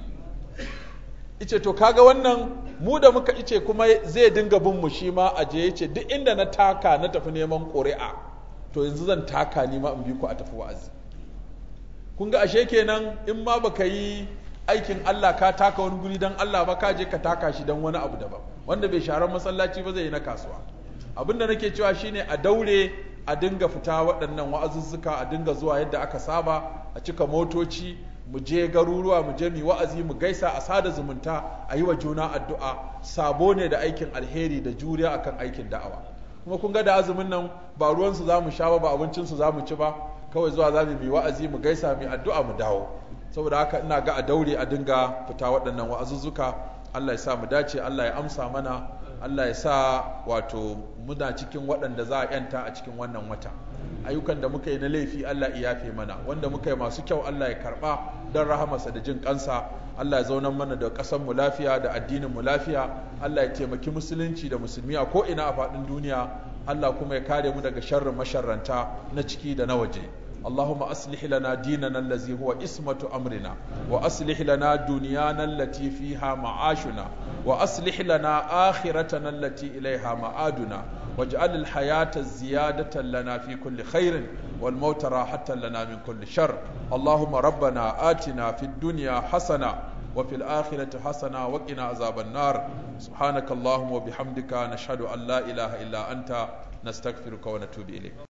ice to kaga wannan mu da muka ice kuma zai dinga bin mu shi ma a je yace duk inda na taka na tafi neman ƙuri'a to yanzu zan taka ni ma in bi ku a tafi wa'azi kun ga ashe kenan in ma baka yi aikin Allah ka taka wani guri don Allah ba ka je ka taka shi don wani abu daban wanda bai sharan masallaci ba zai yi na kasuwa abin da nake cewa shine a daure a dinga fita waɗannan wa'azuzzuka a dinga zuwa yadda aka saba a cika motoci mu je garuruwa mu je mu wa'azi mu gaisa a sada zumunta a yi wa juna addu'a sabo ne da aikin alheri da juriya akan aikin da'awa kuma kun ga da azumin nan ba ruwansu za mu sha ba ba abincinsu za mu ci ba kawai zuwa za mu yi wa'azi mu gaisa mu addu'a mu dawo saboda haka ina ga a daure a dinga fita waɗannan wa'azuzzuka Allah ya sa mu dace Allah ya amsa mana Allah ya sa wato muna cikin waɗanda za a yanta a cikin wannan wata ayyukan da muka yi na laifi Allah ya yafe mana wanda muka yi masu kyau Allah ya karɓa don rahamarsa da jin kansa Allah ya zaunar mana da ƙasar mu lafiya da addinin mu lafiya Allah ya taimaki musulunci da musulmi a ko ina a faɗin duniya Allah kuma ya kare mu daga sharrin masharranta na ciki da na waje اللهم أصلح لنا ديننا الذي هو اسمة أمرنا وأصلح لنا دنيانا التي فيها معاشنا وأصلح لنا آخرتنا التي إليها معادنا واجعل الحياة زيادة لنا في كل خير والموت راحة لنا من كل شر اللهم ربنا آتنا في الدنيا حسنة وفي الآخرة حسنة وقنا عذاب النار سبحانك اللهم وبحمدك نشهد أن لا إله إلا أنت نستغفرك ونتوب إليك